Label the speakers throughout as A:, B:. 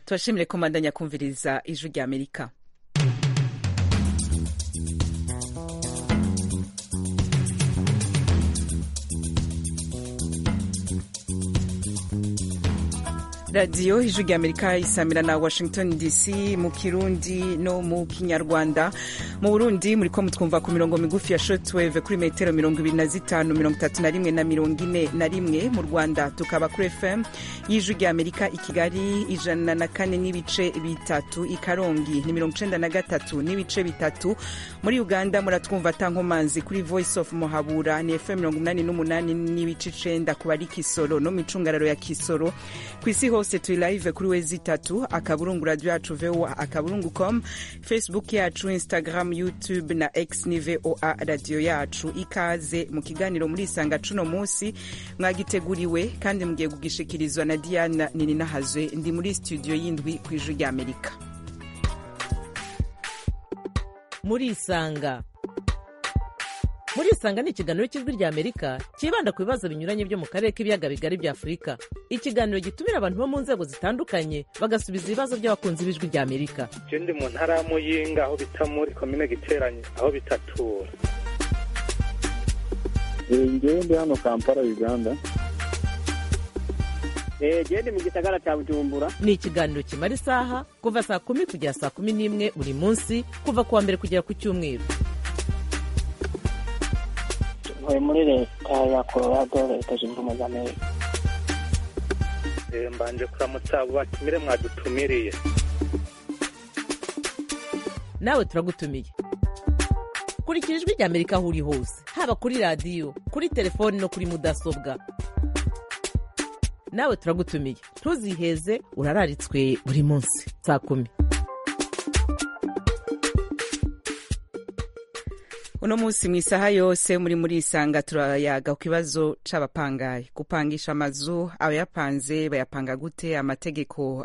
A: tubashimire ko mbandanya kumviriza ijwi rya amerika radiyo ijwi rya amerika isamira na washington dc mu kirundi no mu kinyarwanda mu burundi muri ko mutwumva ku mirongo migufi ya shotwave kuri metero mirongo ibiri na zitanu mirongo itatu na rimwe na mirongo ine na rimwe mu rwanda tukaba kuri fm y'ijwi rya amerika i kigali ijana na kane n'ibice bitatu i karongi ni mirongo icenda na gatatu n'ibice bitatu muri uganda muratwumva tankomanzi kuri voice of muhabura ni fm mirongo umunani n'umunani n'ibice icenda ku bari kisoro no mu icungararo ya kisoro ku isi hose turi live kuri wezi itatu akaburungu radio yacu voa akaburungu com facebook yacu instagram youtube na x ni voa radio yacu ikaze mu kiganiro muri isanga cuno munsi mwagiteguriwe kandi mugiye kugishikirizwa na diana nininahazwe ndi muri studio y'indwi ku ijwi rya amerika
B: muri isanga muri isanga ni ikiganiro cy'ijwi rya amerika cyibanda ku bibazo binyuranye byo mu karere k'ibiyaga bigari bya afurika ikiganiro gitumira abantu bo mu nzego zitandukanye bagasubiza ibibazo by'abakunzi b'ijwi rya amerika
C: je ndi mu ntara ya muyinga aho bita muri komine giteranye aho bitatura
D: ngewe ndi hano kampala uganda
E: gende mu gisagara cya bujumbura
B: ni ikiganiro kimara isaha kuva saa kumi kugera saa kumi n'imwe buri munsi kuva ku wa mbere kugera ku cyumweru
F: ntuye muri leta ya colorado leta zunze ubumwe za amerika
C: mbanje kuramutsa abo batumire mwadutumiriye
B: nawe turagutumiye kurikira ijwi rya amerika aho uri hose haba kuri radiyo kuri telefoni no kuri mudasobwa nawe turagutumiye ntuziheze urararitswe buri munsi saa kumi
A: uno munsi mu isaha yose muri muri isanga turayaga ku kibazo c'abapangayi gupangisha amazu abayapanze bayapanga gute amategeko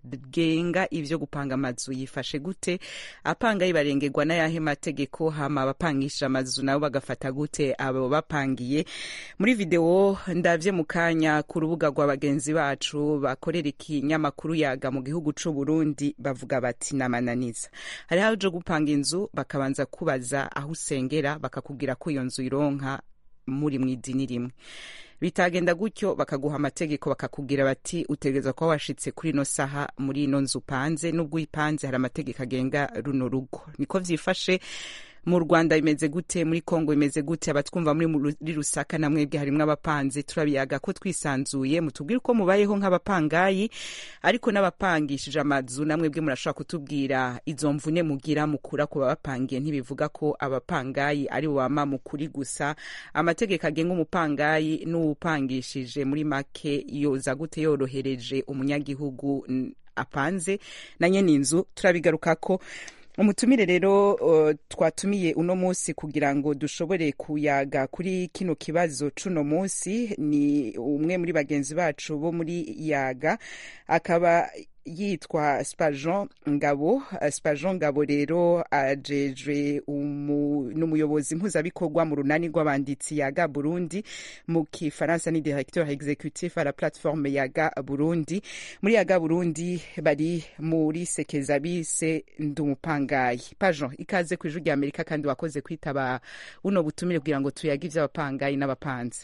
A: agenga ivyo gupanga amazu yifashe gute apangayi barengerwa n'ayahe mategeko hama abapangisha amazu nabo bagafata gute abo bapangiye muri video ndavye mu kanya ku rubuga rwa bagenzi bacu bakorera ikinyamakuru yaga mu gihugu c'u Burundi bavuga bati namananiza hariho aje gupanga inzu bakabanza kubaza aho usengera bakakubwira ko iyo nzu ironka muri mu idini rimwe bitagenda gutyo bakaguha amategeko bakakubwira bati utegereza kuba washitse kuri ino saha muri ino nzu upanze n'ubwo uyipanze hari amategeko agenga runo rugo niko vyifashe mu rwanda bimeze gute muri kongo bimeze gute abatwumva muri muri rusaka na mwebwe harimwo abapanze turabiyaga ko twisanzuye mutubwire uko mubayeho nk'abapangayi ariko n'abapangishije amazu na mwebwe murashobora kutubwira izo mvune mugira mukura ku babapangiye ntibivuga ko abapangayi ari bama mukuri gusa amategeko agenga umupangayi n'uwupangishije muri make yoza gute yorohereje umunyagihugu apanze na nyene inzu turabigarukako umutumire rero uh, twatumiye uno munsi kugira ngo dushobore kuyaga kuri kino kibazo cuno munsi ni umwe muri bagenzi bacu bo muri yaga akaba yitwa spajon ngabo spajon ngabo rero ajejwe n'umuyobozi mpuzabikorwa mu runani rw'abanditsi yaga burundi mu kifaransa ni directeur executif à la plateforme yaga burundi muri yaga burundi bari muri sekeza bise ndumupangayi pajon ikaze ku ijwi rya amerika kandi wakoze kwitaba buno butumire kugira ngo tuyage ivy'abapangayi n'abapanzi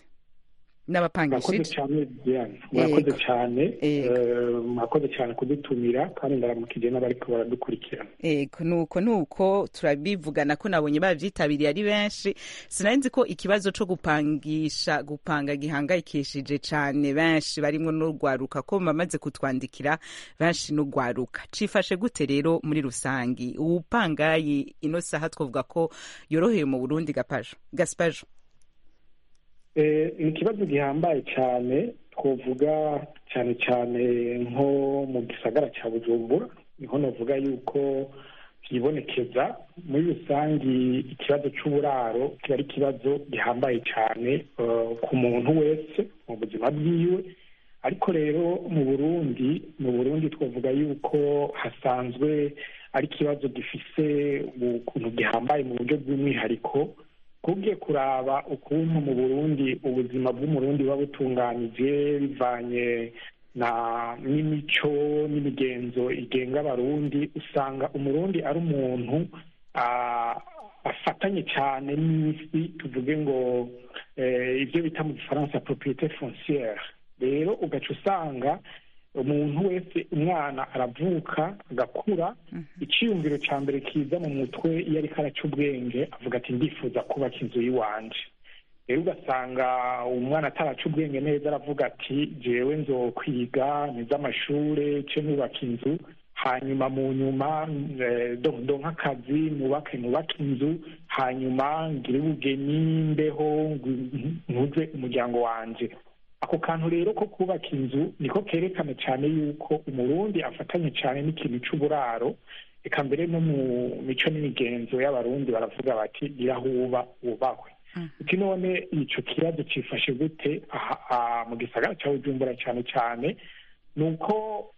D: murakoze cyane diane murakoze cyane murakoze cyane kudutumira kandi ndaramukije n'abariko baradukurikirana
A: ego nuko nuko turabivugana ko nabonye bavyitabiriye ari benshi sinari nzi ko ikibazo co gupangisha gupanga gihangayikishije cane benshi barimwo n'urwaruka ko bamaze kutwandikira benshi n'urwaruka cifashe gute rero muri rusangi uwupangayi ino saha twovuga ko yoroheye mu burundi gapajo gaspajo
D: ni ikibazo gihambaye cyane twavuga cyane cyane nko mu gisagara cya bujumbura niho navuga yuko byibonekeza muri rusange ikibazo cy'uburaro kiba ari ikibazo gihambaye cyane ku muntu wese mu buzima bwiwe ariko rero mu burundi mu burundi twavuga yuko hasanzwe ari ikibazo gifise ukuntu gihambaye mu buryo bw'umwihariko kubwiye kuraba ukuntu mu burundi ubuzima bw'umurundi buba butunganije bivanye na n'imico n'imigenzo igenga abarundi usanga umurundi ari umuntu ah, afatanye cyane n'isi tuvuge ngo eh, ibyo bita mu gifaransa propriete foncière rero ugaca usanga umuntu wese umwana aravuka agakura icyiyumviro cya mbere kiza mu mutwe iyo ariko araca ubwenge avuga ati ndifuza kubaka inzu y'iwanje rero ugasanga umwana ataraca ubwenge neza aravuga ati jewe nzokwiga nize amashure ce nubaka inzu hanyuma mu nyuma eh, do- ndonke akazi nubake nubake inzu hanyuma ngire ubugeni mbeho ngu- ntuze umuryango wanje ako kantu rero ko kubaka inzu niko kerekana cyane yuko umurundi afatanye cyane n'ikintu c'uburaro eka mbere no mu mico n'imigenzo y'abarundi baravuga bati irahuba wubahwe uti none ico kibazo cifashe gute aha aha mu gisagara ca bujumbura cyane cyane ni uko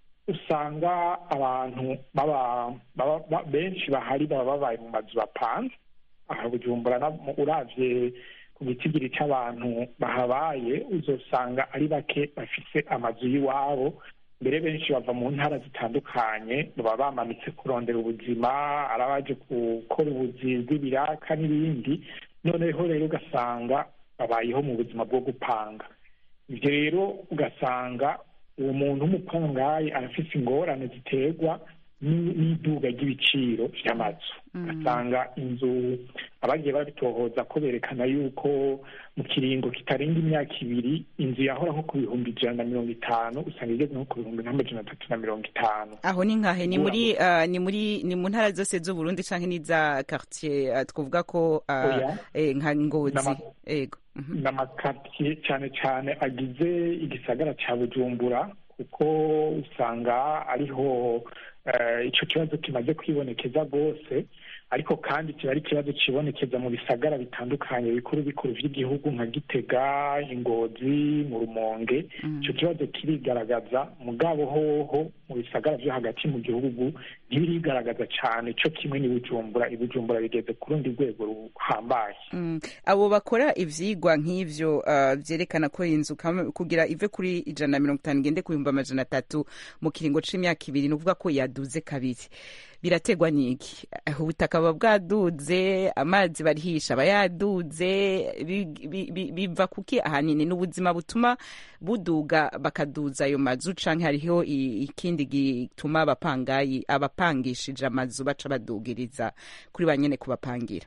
D: usanga abantu baba baba- ba- benshi bahari baba babaye mu mazu bapanze aha bujumbura na- uravye ku gitigiri c'abantu bahabaye uzosanga ari bake bafise amazu y'iwabo mbere benshi bava mu ntara zitandukanye baba bamanitse kurondera ubuzima ari abaje gukora ubuzi bw'ibiraka n'ibindi noneho rero ugasanga babayeho mu buzima bwo gupanga ibyo rero ugasanga uwo muntu w'umupangayi arafise ingorane ziterwa ni- n'iduga ry'ibiciro vy'amazu ugasanga inzu abagiye babitohoza ko berekana yuko mu kiringo kitarenga imyaka ibiri inzu yahora nko ku bihumbi ijana na mirongo itanu usanga igeze nko ku bihumbi nk'amajana atatu na mirongo itanu
A: aho ni nkahe ni muri ah, ni muri ni mu ntara zose z'uburundi canke n'iza quartier ah, twovuga ko ah,
D: Oya.
A: eh, nka ngozi
D: N'ama-
A: ego Mhm.
D: n'amakaritsiye cyane cyane agize igisagara cya bujumbura kuko usanga ariho eh, ico kibazo kimaze kwibonekeza rwose ariko kandi kiba ari ikibazo kibonekeza mu bisagara bitandukanye bikuru bikuru vy'igihugu nka gitega ingozi mu rumonge ico kibazo kirigaragaza mugabo hoho mu bisagara vyo hagati mu gihugu ntibirigaragaza cane co kimwe ni bujumbura ibujumbura bigeze ku rundi rwego ruhambaye
A: Mm. abo bakora ivyigwa nk'ivyo ah, vyerekana ko inzu kam- kugira ive kuri ijana na mirongo itanu igende ku bihumbi amajana atatu mu kiringo c'imyaka ibiri ni ukuvuga ko yaduze kabiri birategwa n'iki Eh, ubutaka buba bwaduze amazi barihisha aba yaduze bi- bi- bi- biva kuki ahanini ni ubuzima butuma buduga bakaduza ayo mazu canke hariho i- ikindi gituma abapangayi abapangishije amazu baca badugiriza kuri ba nyene kubapangira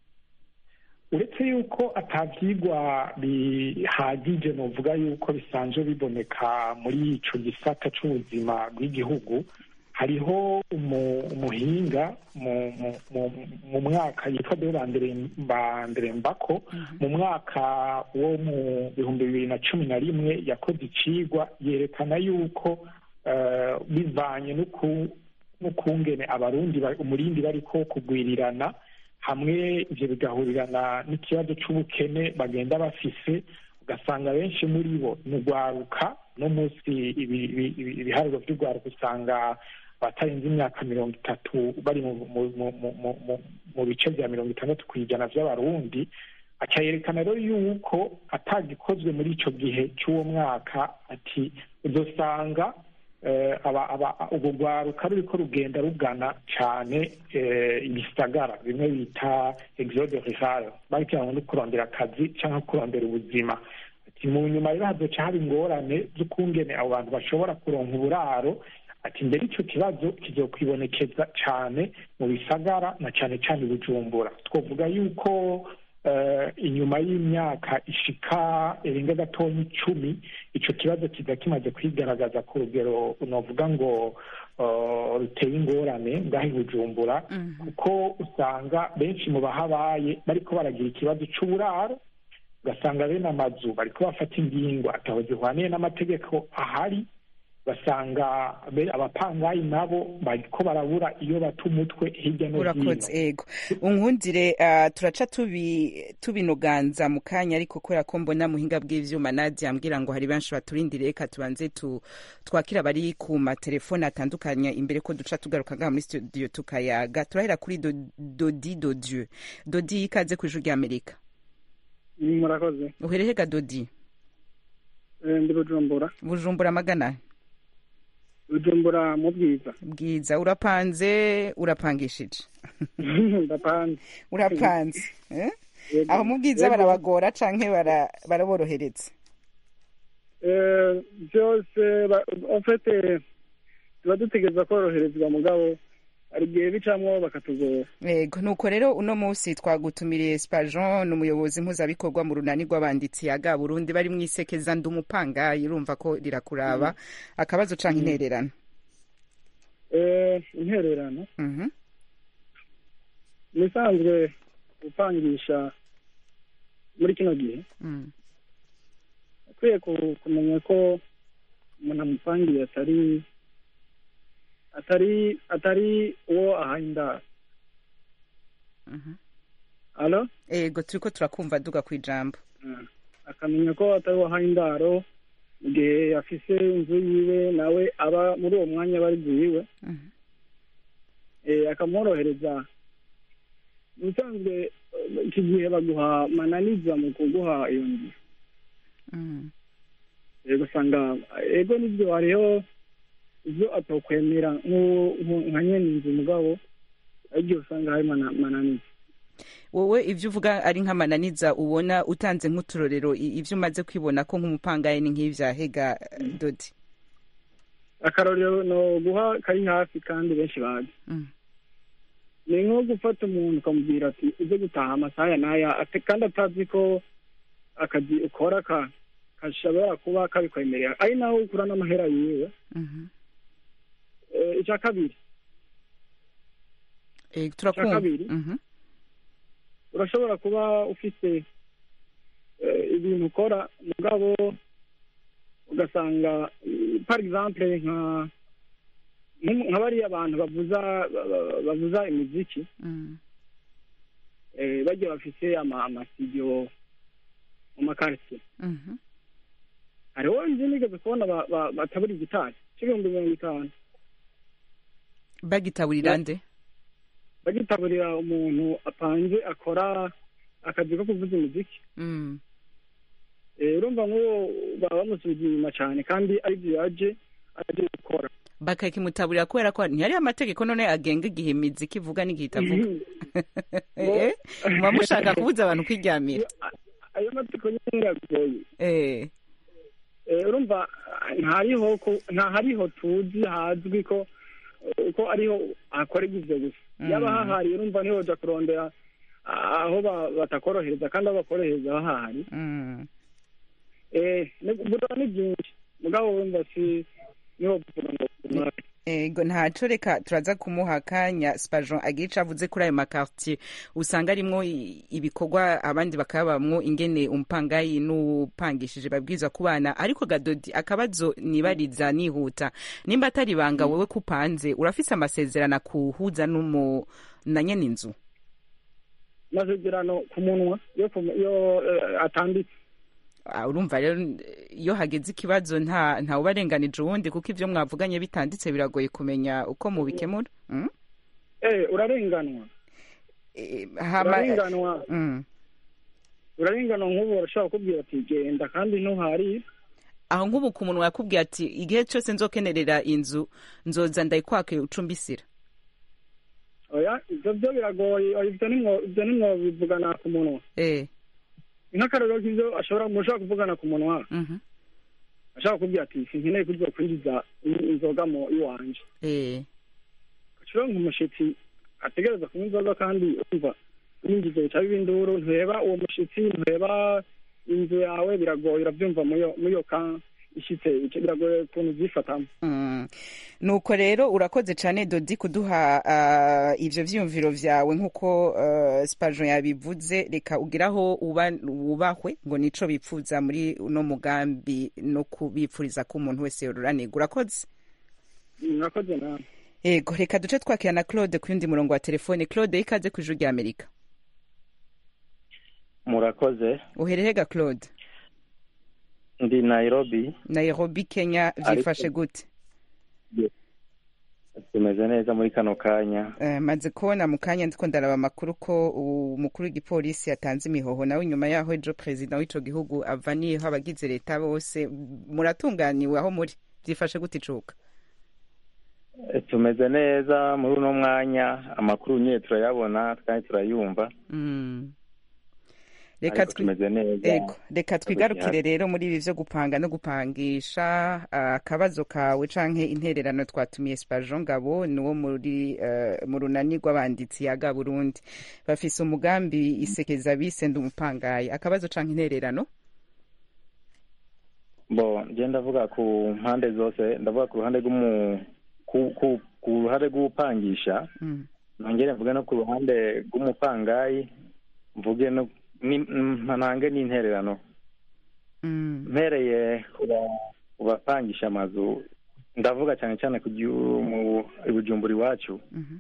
D: uretse yuko atabyigwa bihagije novuga yuko bisanzwe biboneka muri ico gisata c'ubuzima bw'igihugu hariho umu- umuhinga mu, mu, mu, mu mwaka yitwa Deo Bandere- Banderembako mu mwaka wo mu bihumbi bibiri na cumi na rimwe yakoze icigwa yerekana yuko eh, bivanye n'uku- n'ukungene abarundi ba- umurindi bariko kugwirirana hamwe ivyo bigahurirana n'ikibazo c'ubukene bagenda bafise ugasanga benshi muri bo ni urwaruka no munsi ibi- ibi- ibi- ibiharuro vy'urwaruka usanga batarenze imyaka mirongo itatu bari mu- mu- mu- mu- mu- mu- mu bice vya mirongo itandatu kw'ijana vy'abarundi aca yerekana rero yuko atagikozwe muri ico gihe c'uwo mwaka ati uzosanga eh, aba- aba- urwo rwaruka ruriko rugenda rugana cane eh, ibisagara bimwe bita exode rural bagira ngo no kurondera akazi canke kurondera ubuzima ati mu nyuma rero hazoca haba ingorane z'ukungene abo bantu bashobora kuronka uburaro ati mbere ico kibazo kizokwibonekeza cane mu bisagara na cane cane i bujumbura twovuga yuko eh, inyuma y'imyaka ishika irenga gatonya icumi ico kibazo kiza kimaze kwigaragaza ku rugero novuga ngo eh, ruteye ingorane ngaho i bujumbura kuko usanga benshi mu bahabaye bariko baragira ikibazo c'uburaro ugasanga bene amazu bariko bafata ingingo ataho zihwaniye n'amategeko ahari basanga be- abapangayi nabo bariko barabura iyo bata umutwe hirya no hino
A: urakoze ego unkundire ah, turaca tubi tubinoganza mu kanya ariko kubera ko mbona muhinga bw'ivyuma nadia ambwira ngo hari benshi baturindiriye reka tubanze tu twakira bari ku matelefone atandukanye imbere ko duca tugaruka ngaha muri studio tukayaga turahera kuri Do- dodi dodieu dodi ikaze ku ijuru ry'amerika
E: murakoze
A: uherehega dodi
E: Eh, ndi bujumbura
A: bujumbura magana
E: bujumbura mu bwiza
A: bwiza urapanze urapangishije
E: ndapanze
A: urapanze eh?
E: Yego.
A: aho mu bwiza
E: Yego.
A: barabagora canke bara- baraborohereza
E: Eh, byose ba- en fait eh, tuba dutegereza koroherezwa mugabo hari igihe bicamwo bakatugora
A: yego nuko rero uno munsi twagutumiriye spajon ni umuyobozi mpuzabikorwa mu runani rw'abanditsi yaga burundi bari mu isekeza ndi umupangayi urumva ko rirakuraba akabazo canke intererano
E: Eh, intererano
A: Mhm.
E: ni isanzwe gupangisha muri kino gihe
A: Mm.
E: akwiye ku- kumenya ko umuntu amupangiye atari atari atari uwo ahaye indaro
A: Mhm.
E: alo
A: ego turiko turakumva duga ku ijambo
E: Mm. akamenya ko atari uwo ahaye indaro mu gihe afise inzu yiwe nawe aba muri uwo mwanya aba ari inzu yiwe
A: Mhm.
E: eh, akamworohereza mu bisanzwe eh, iki gihe baguha mananiza mu kuguha iyo nzu
A: Mm.
E: rero usanga ego nibyo hariho ibyo atakwemera nk'u- nk'u- nka nyene inzu mugabo aribyo usanga hari mana- mananiza
A: wowe ivyo uvuga ari nk'amananiza ubona utanze nk'uturorero i- ivyo umaze kwibona ko nk'umupangayi ni nk'ivyahega dodi
E: akarorero no guha kari hafi kandi benshi bazi
A: Mm.
E: ni nko gufata umuntu ukamubwira ati ujye gutaha amasaha ya n'aya ate- kandi atazi ko akazi ukora ka gashobora kuba kabikwemerera ari naho ukura n'amahera yiwe
A: Mhm.
E: Eh, icya kabiri
A: Ego, turakumva
E: kabiri.
A: Mhm.
E: urashobora kuba ufite eh, ibintu ukora mugabo ugasanga eh, par exemple nka nk- nka bariya abantu bavuza ba- ba- bavuza imiziki
A: Mm.
E: eh, bagiye bafite ama amasidio mu makaritiye
A: Mhm.
E: hariho nzi nigeze kubona ba- ba- batabura igitari cy'ibihumbi mirongo itanu
A: bagitaburira nde
E: bagitaburira umuntu apanze akora akazi ko kuvuza imiziki
A: Mm.
E: Eh, urumva nk'uwo baba bamusubiza inyuma cyane kandi aribyo yaje aje gukora
A: bakakimutaburira kubera ko ntihariho amategeko none agenga igihe imiziki ivuga n'igihe itavuga Eh, muba mushaka kubuza abantu kwiryamira
E: ayo mategeko nyine yagoye
A: Eh,
E: Eh, urumva ah, ntariho ko- ntahariho tuzi hazwi ko eh, ko ariho hakorerwa ivyo gusa
A: Mm.
E: yaba hahari urumva niho uja kurondera ah, aho ba- batakorohereza kandi aho bakorohereza hahari
A: mm.
E: Eh, ni- buraba ni byinshi mugabo wumva si niho kuvuga ngo umwaka.
A: ego ntaco reka turaza kumuha akanya spajon agira ico avuze kuri ayo makartier usanga arimwo i- ibikorwa abandi bakabamwo ingene umupangayi n'upangishije babwirizwa kubana ariko gadodi akabazo nibariza nihuta nimba atari ibanga wewe kupanze urafise amasezerano akuhuza n'umu na nyene inzu
E: amasezerano ku munwa yo ku- yo eh, atanditse
A: Ah, urumva rero iyo hageze ikibazo nta nta ubarenganije uwundi kuko ivyo mwavuganye bitanditse biragoye kumenya uko mubikemura mm?
E: eh urarenganwa
A: Eh, hama
E: urarenganwa
A: mm.
E: urarenganwa nk'ubu barashobora kukubwira ati genda kandi ntuhari
A: aho nk'ubu ku munwa yakubwiye ati igihe cyose nzokenerera inzu nzoza ndayikwake ucumbisira
E: oya ibyo byo biragoye oya, ibyo nimwo ibyo nimwo bivugana ku munwa
A: eh
E: nk'akarorero k'ibyo ashobora mushobora kuvugana ku munwa
A: mhm
E: ashobora kukubwira ati sinkeneye kuzo kwinjiza in- inzoga mu iwanje
A: eh
E: ashobora nk'umushitsi ategereza kunywa inzoga kandi umva yinjiza bica biba induru ntureba uwo mushitsi ntureba inzu yawe biragoye urabyumva muyo muyo ka ishitse ico biragoye ukuntu ubyifatamo
A: Mm. nuko rero urakoze cyane dodi kuduha ah, ivyo vyiyumviro vyawe nk'uko uh, spajon yabivuze reka ugiraho uba wubahwe ngo nico bipfuza muri uno mugambi no kubipfuriza ko umuntu wese yoruranirwa urakoze
E: murakoze nawe
A: yego reka duce twakira na claude ku yundi murongo wa telefone claude ikaze ku ijuru rya amerika
G: murakoze
A: uherehega claude
G: ndi nairobi
A: nairobi kenya vyifashe gute
G: tumeze neza muri kano kanya
A: Eh, maze kubona mu kanya ndiko ndaraba amakuru ko umukuru w'igipolisi yatanze imihoho nawe inyuma yaho ejo perezida w'ico gihugu avaniyeho abagize leta bose muratunganiwe aho muri vyifashe gute icuka
G: Eh, tumeze neza muri uno mwanya amakuru nyine turayabona kandi turayumva
A: Mm. reka
G: ariko
A: twi-
G: tumeze neza
A: Ego, reka twigarukire rero muri ibi vyo gupanga no gupangisha ah, akabazo kawe canke intererano twatumiye Spajon Ngabo nuwo muri eh, mu runani rw'abanditsi yaga Burundi bafise umugambi isekeza bise ndumupangaye akabazo canke intererano
G: bo nje ndavuga ku mpande zose ndavuga ku ruhande rw'umu ku, ku, ku ruhande rw'upangisha
A: Mm.
G: nongere mvuge no ku ruhande rw'umupangayi mvuge no ni- mm, ntange n'intererano
A: Mm.
G: mpereye ku ba- ku bapangisha amazu ndavuga cyane cyane ku gihu- mu i bujumbura iwacu
A: Mhm.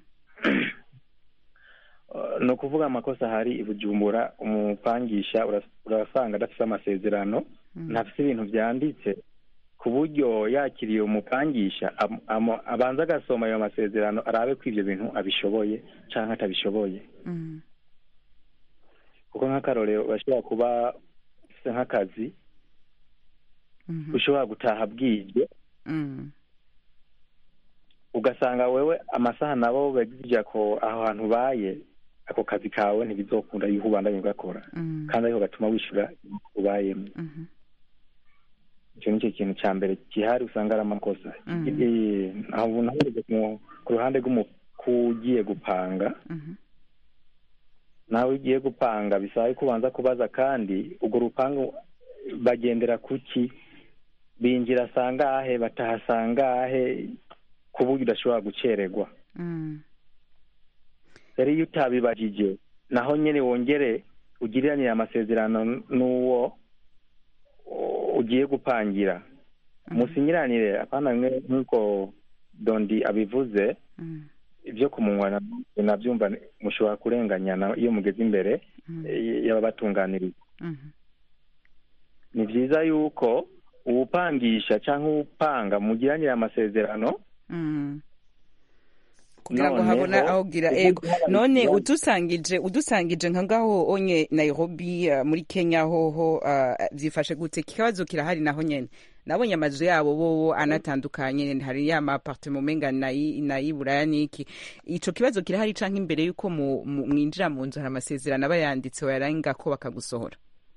G: Uh, ni ukuvuga amakosa ahari i bujumbura umupangisha uras- urasanga adafite amasezerano
A: Mm.
G: ntafite ibintu byanditse ku buryo yakiriye umupangisha am- am- abanza agasoma ayo masezerano arabe ko ibyo bintu abishoboye cyangwa atabishoboye
A: Mm.
G: kuko nk'akarorero bashobora kuba ufite nk'akazi
A: Mhm.
G: ushobora gutaha bwije
A: Mm.
G: ugasanga wewe amasaha nabo bagirya ko aho hantu ubaye ako kazi kawe ntibizokunda yuko ubandanye ugakora
A: Mm.
G: kandi ariko gatuma wishyura ubayemo
A: Mhm.
G: icyo ni cyo kintu cya mbere gihari usanga ari amakosa
A: Mhm.
G: Eh, aho nahereye ku- ku ruhande rw'umukugiye gupanga
A: Mhm.
G: nawe ugiye gupanga bisaba ko ubanza kubaza kandi urwo rupangu bagendera kuki binjira sangahe bataha sangahe ku buryo udashobora gucererwa
A: Mm.
G: rero iyo utabibajije naho nyine wongere ugiriranire amasezerano n'uwo uh, ugiye gupangira musinyiranire apana mwe nk'uko dondi abivuze
A: Mm.
G: ibyo ku munwa na- nabyumva mushobora kurenganyana iyo mugeze imbere
A: Mm.
G: eh, y'ababatunganiriza
A: Mhm.
G: ni byiza yuko uwupangisha cyangwa uwupanga mugiranire amasezerano
A: Mm. kugira ngo
G: Noneho,
A: habona aho gira
G: ubu
A: ego
G: hari
A: none
G: ikibazo.
A: udusangije udusangije nka ngaho onye Nairobi uh, muri Kenya hoho uh, vyifashe gute ikibazo kirahari naho nyene nabonye amazu yabo bo anatandukanye hari ya ma appartement menga nayi nayi buraya niki ico kibazo kirahari canke imbere yuko mu- mu- mwinjira mu nzu hari amasezerano aba yanditse wayarenga ko bakagusohora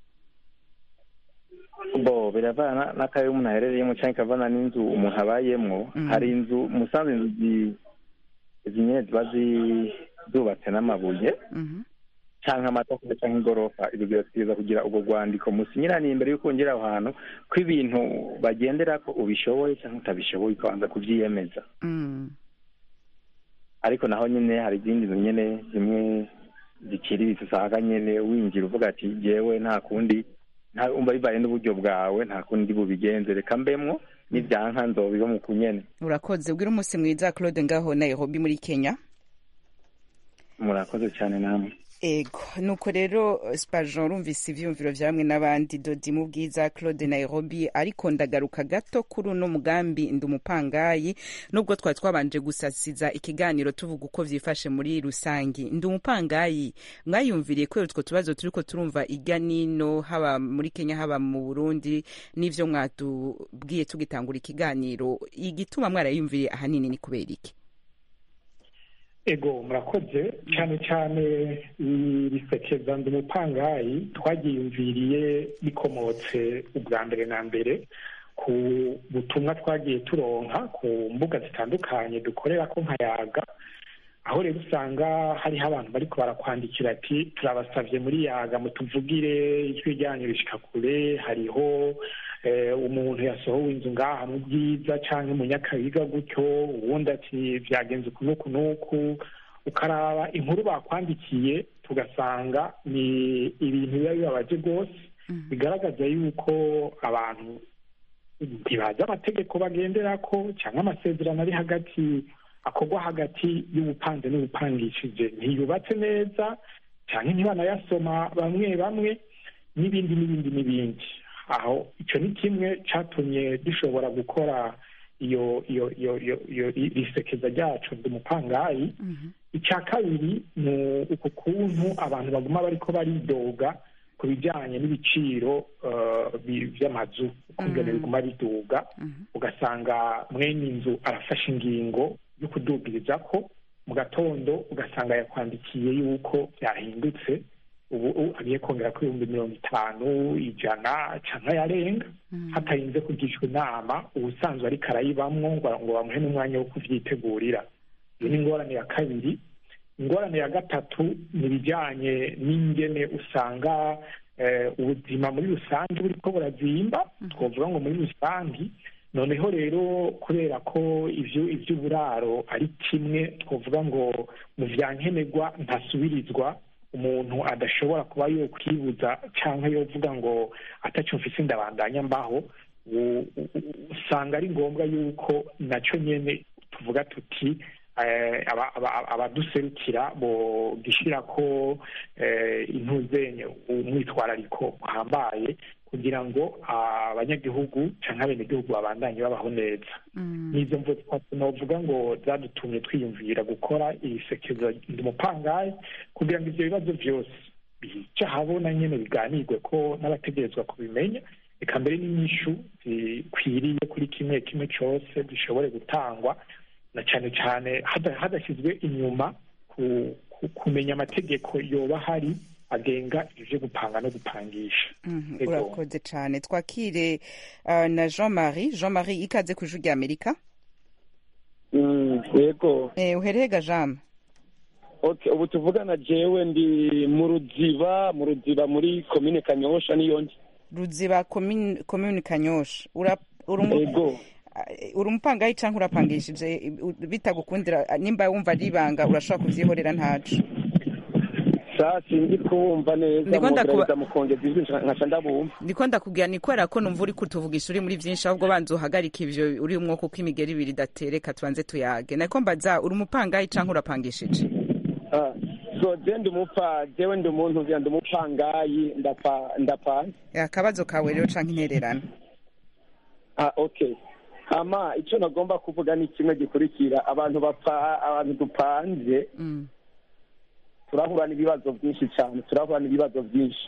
G: bo biravana n'akayo umuntu aherereyemo cyangwa ikavana n'inzu umuntu abayemwo
A: Mhm.
G: hari inzu musanze inzu zi- izi nyine ziba zi- zubatse n'amabuye
A: Mhm.
G: cyangwa amatafari cyangwa igorofa ibyo birategereza kugira ubwo rwandiko musinyiraniye imbere y'uko wongera aho hantu ko ibintu bagendera ko ubishoboye cyangwa utabishoboye ukabanza kubyiyemeza
A: Mm.
G: ariko naho nyine hari izindi nzu nyine zimwe ziciriritse usanga nyine winjira uvuga ati jyewe nta kundi nta umva bibaye n'uburyo bwawe nta kundi bubigenze reka mbemwo n'ibyanka nzobiba mu kunyene
A: urakoze ubwira umunsi mwiza Claude ngaho Nairobi muri Kenya
G: murakoze cyane namwe
A: ego nuko rero spajon rumvise ivyumviro vya bamwe n'abandi dodi mu bwiza claude nairobi ariko ndagaruka gato kuri uno mugambi ndi umupangayi nubwo twari twabanje gusasiza ikiganiro tuvuga uko vyifashe muri rusangi ndi umupangayi mwayumviriye kubera utwo tubazo turiko turumva irya nino haba muri kenya haba mu burundi n'ivyo mwatubwiye tugitangura ikiganiro igituma mwarayumviriye ahanini ni kubera iki
D: ego murakoze cyane cyane risekeza ndi umupangayi twagiyumviriye bikomotse ubwa mbere na mbere ku butumwa twagiye turonka ku mbuga zitandukanye dukorera ko nkayaga aho rero usanga hariho abantu bariko barakwandikira ati turabasavye muri yaga mutuvugire ijwi ryanyu rishika kure hariho umuntu yasohowe inzu ngaha mu byiza cyangwa mu nyakabiga gutyo ubundi ati byagenze uku n'uku n'uku ukaraba inkuru bakwandikiye tugasanga ni ibintu biba bibabaje rwose bigaragaza yuko abantu ntibazi amategeko bagendera ko cyangwa amasezerano ari hagati akorwa hagati y'ubupanze n'ubupangishije ntiyubatse neza cyangwa ntibanayasoma bamwe bamwe n'ibindi n'ibindi n'ibindi aho icyo ni kimwe cyatumye dushobora gukora iyo iyo iyo iyo risekeza ryacu umupangayi icya kabiri ni uku kuntu abantu baguma bariko baridoga ku bijyanye n'ibiciro by'amazu ukungene biguma biduga ugasanga mwene inzu arafashe ingingo yo kudubiriza ko mu gatondo ugasanga yakwandikiye yuko byahindutse ubu agiye kongera ko ibihumbi mirongo itanu ijana cyangwa yarenga hatarinze kugishwa inama ubusanzwe ariko arayibamwo ngo bamuhe n'umwanya wo kubyitegurira iyo ni ingorane ya kabiri ingorane ya gatatu ni ibijyanye n'ingene usanga ubuzima muri rusange buri ko burazimba twavuga ngo muri rusange noneho rero kubera ko ibyo iby'uburaro ari kimwe twavuga ngo mu bya nkenerwa ntasubirizwa umuntu adashobora kuba yo kwibuza cyangwa yovuga ngo atacyo mfise ndabandanya mbaho usanga ari ngombwa yuko nacyo nyine tuvuga tuti abaduserukira bo gishyira ko intuzenye umwitwarariko uhambaye kugira ngo abanyagihugu cyangwa abenegihugu babandanye babaho neza n'izo mvu navuga ngo zadutumye twiyumvira gukora iri sekezo ndi umupangayi kugira ngo ibyo bibazo byose bica habona nyine biganirwe ko n'abategerezwa kubimenya reka mbere n'inyishu zikwiriye kuri kimwe kimwe cyose gishobore gutangwa na cyane cyane hadashyizwe inyuma kumenya amategeko yoba hari agenga ibyo gupanga no gupangisha
A: urakoze cyane twakire na jean marie jean marie ikaze ku ijwi rya amerika
H: yego
A: uherega jean
H: ubu tuvugana jewe ndi mu ruziba mu ruziba muri komine kanyosha niyo ndi
A: ruziba komine kanyosha
H: yego
A: uri umupangayi cyangwa urapangishije bitagukundira nimba wumva ari ibanga urashobora kubyihorera ntacu
H: saa sinzi kuwumva neza mugerageza mukongeza ijwi nkaca ndabumva
A: ndiko ndakubwira ni kubera ko numva uri kutuvugisha uri muri byinshi ahubwo banza uhagarika ivyo uri umwuka uko imigeri ibiri idatereka tubanze tuyage nako mbaza uri umupangayi canke urapangishije
H: so je ndi umupa jewe ndi umuntu vya ndi umupangayi ndapa ndapanze
A: akabazo kawe rero canke intererano
H: ah okay hama ico nagomba kuvuga ni kimwe gikurikira abantu bapa abantu dupanze
A: mm.
H: turahura n'ibibazo byinshi cyane turahura n'ibibazo byinshi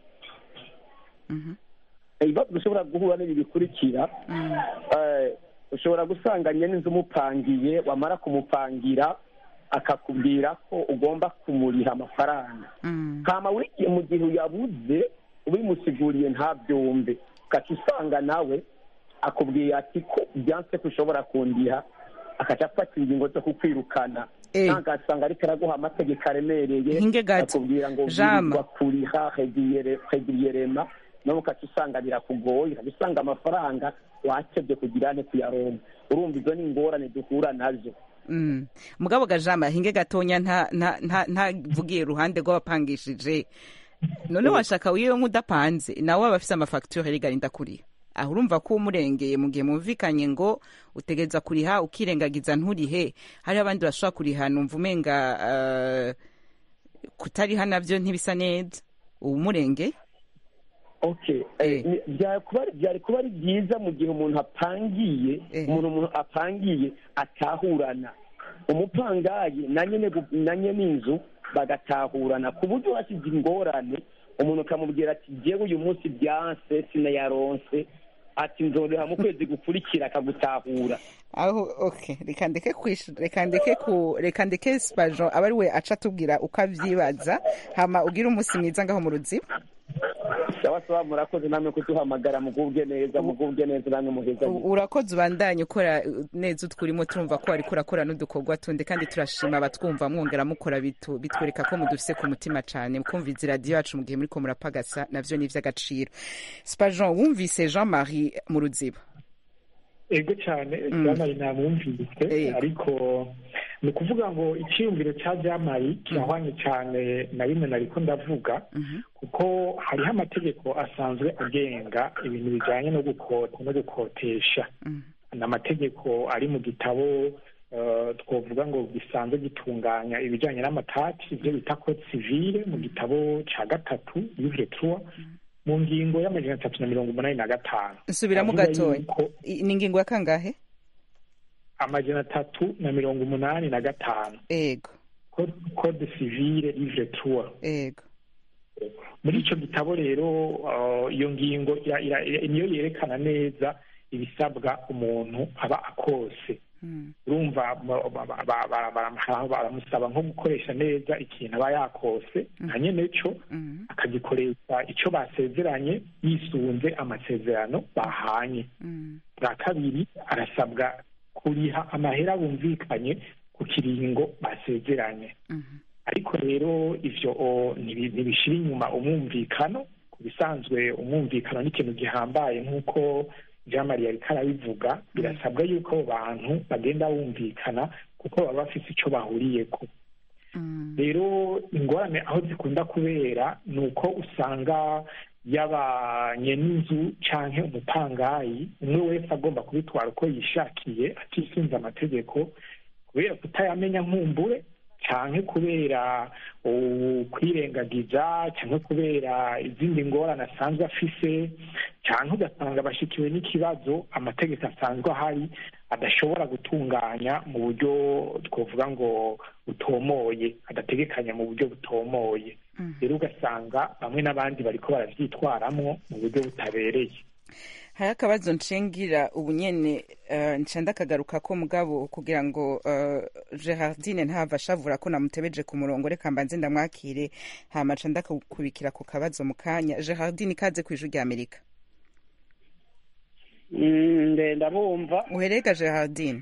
H: ibibazo dushobora guhura n'ibi bikurikira ushobora gusanga nyine inzu umupangiye wamara kumupangira akakubwira ko ugomba kumuriha amafaranga kama wigiye mu gihe uyabuze ubimusiguriye ntabyumve ugaca usanga nawe akubwiye ati ko byanse ko ushobora kundiha akaca afata ingingo zo kukwirukana ntagasanga ariko araguha amategeko aremereye akubwira ngo wirirwa kuriha regiriyerema nawe ukaca usanga birakugoye ukaca usanga amafaranga wakebye kugira ne kuyaronka urumva izo ni ingorane duhura nazo
A: mugabo gajama hinge gatonya ntavugiye iruhande rw'abapangishije none washaka wiwe nk'udapanze nawe aba afise amafagitire rigarinda kuriha aho urumva ko umurengeye mu gihe mumvikanye ngo utegereza kuriha ukirengagiza nturihe hariho abandi bashobora kuriha numva umenga kutariha nabyo ntibisa neza uba umurengeye
H: byari kuba ari byiza mu gihe umuntu apangiye umuntu umuntu apangiye atahurana umupangayi na nyine inzu bagatahurana ku buryo hashyize ingorane umuntu ukamubwira ati ngewe uyu munsi byanse sinayaronse ati nzoroha mu kwezi gukurikira akagutahura
A: aho okay reka ndeke reka ndeke ku reka ndeke spajo aba ari we aca atubwira uko avyibaza hama ugira umunsi mwiza ngaho mu ruziba
H: sawa sawa murakoze namwe kuduhamagara mugubwe neza mugubwe neza namwe muheza
A: urakoze ubandanye ukora neza utwurimo turumva ko ariko urakora n'udukorwa tundi kandi turashima abatwumva mwongera mukora bitwereka ko mudufise ku mutima cane mukumviza iradiyo yacu mu gihe muriko murapagasa navyo ni ivy'agaciro spajon wumvise jean marie mu ruziba
D: ego cyane jean namwumvise ariko ni ukuvuga ngo icyiyumviro cya jamari kirahwanye cyane na bimwe nariko ndavuga kuko hariho amategeko asanzwe agenga ibintu bijyanye no gukota no gukotesha ni amategeko ari mu gitabo twavuga ngo gisanzwe gitunganya ibijyanye n'amatati ibyo bita code civile mu gitabo cya gatatu livre trois mu ngingo y'amajana atatu na mirongo umunani na gatanu
A: nsubiramo gatoya ni ingingo ya kangahe
D: amajana atatu na mirongo umunani na gatanu
A: ego
D: code civile livre trois
A: ego
D: muri icyo gitabo rero iyo ngingo niyo yerekana neza ibisabwa umuntu aba akose urumva ba- ba- ba- ba- ba- baramuha- baramusaba nko gukoresha neza ikintu aba yakose nka nyene co akagikoresha ico basezeranye yisunze amasezerano bahanye bwa kabiri arasabwa kuriha amahera bumvikanye ku kiringo basezeranye ariko rero ivyo o, ntibi- ntibishira inyuma umwumvikano ku bisanzwe umwumvikano ni ikintu gihambaye nk'uko jean marie ariko arabivuga birasabwa yuko abo bantu bagenda bumvikana kuko baba bafise ico bahuriyeko rero ingorane aho zikunda kubera ni uko usanga yabanye n'inzu canke umupangayi umwe wese agomba kubitwara uko yishakiye atisunze amategeko kubera kutayamenya nkumbure canke kubera uh, kwirengagiza canke kubera izindi ngorane asanzwe afise canke ugasanga bashikiwe n'ikibazo amategeko asanzwe ahari adashobora gutunganya mu buryo twovuga ngo butomoye adategekanya mu buryo butomoye rero ugasanga bamwe n'abandi bariko baravyitwaramwo mu buryo butabereye
A: hari akabazo nshingira ubu nyene uh, nca ndakagaruka ko mugabo kugira ngo uh, gerardine ntava ashavura ko namutebeje ku murongo reka mbanze ndamwakire hama nca ndakubikira ku kabazo mu kanya gerardine ikaze ku ijwi rya amerika
F: Mm, nde ndabumva
A: uherega gerardine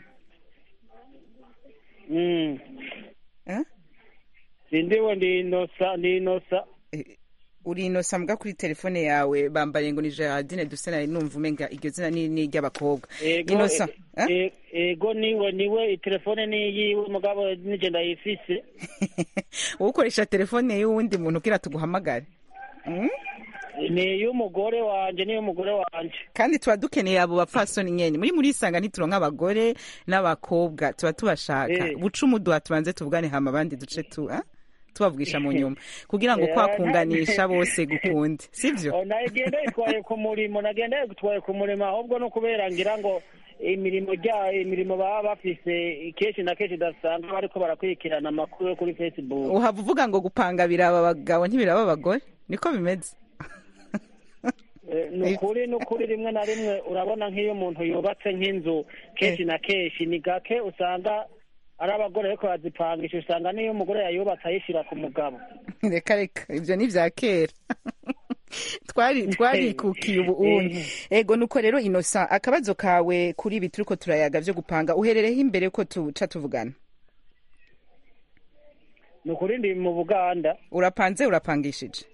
F: Mm.
A: Eh?
F: sindiwe ndi inosa ndi inosa
A: uri inosa mbwa kuri telefone yawe bambariye ngo ni gerardine duse nari numva umenga iryo zina ni ni iry'abakobwa
F: ego
A: inosa
F: e- e- ego niwe niwe itelefone ni yiwe mugabo nije ndayifise
A: wowe ukoresha telefone y'uwundi muntu kugira tuguhamagare Mm?
F: ni iy'umugore wanje n'iy'umugore wanje
A: kandi tuba dukeneye abo bapfasoni nyene muri muri isanga ntituronka abagore n'abakobwa tuba tubashaka
F: Eh.
A: buca umuduha tubanze tuvugane hama abandi duce tu ah? tubavugisha mu nyuma kugira ngo
F: Eh,
A: kwakunganisha bose gukunde sivyo
F: Oh, nagenda yitwaye ku murimo nagenda yitwaye ku murimo ahubwo no kubera ngira ngo imirimo rya imirimo baba bafise kenshi na kenshi udasanga bariko barakurikirana amakuru yo kuri facebook
A: uhava uvuga ngo gupanga biraba abagabo ntibiraba abagore niko bimeze
F: Eh, ni ukuri ni ukuri rimwe na rimwe urabona nk'iyo umuntu yubatse nk'inzu kenshi na kenshi ni gake usanga ari abagore ariko bazipangisha usanga n'iyo umugore yayubatse ayishyira ku mugabo
A: reka reka ivyo ni vya kera twari twarikukiye ubu undi ego nuko rero inosa akabazo kawe kuri ibi turiko turayaga vyo gupanga uherereho imbere ko tuca tuvugana
F: ni ukuri ndi mu buganda
A: urapanze urapangishije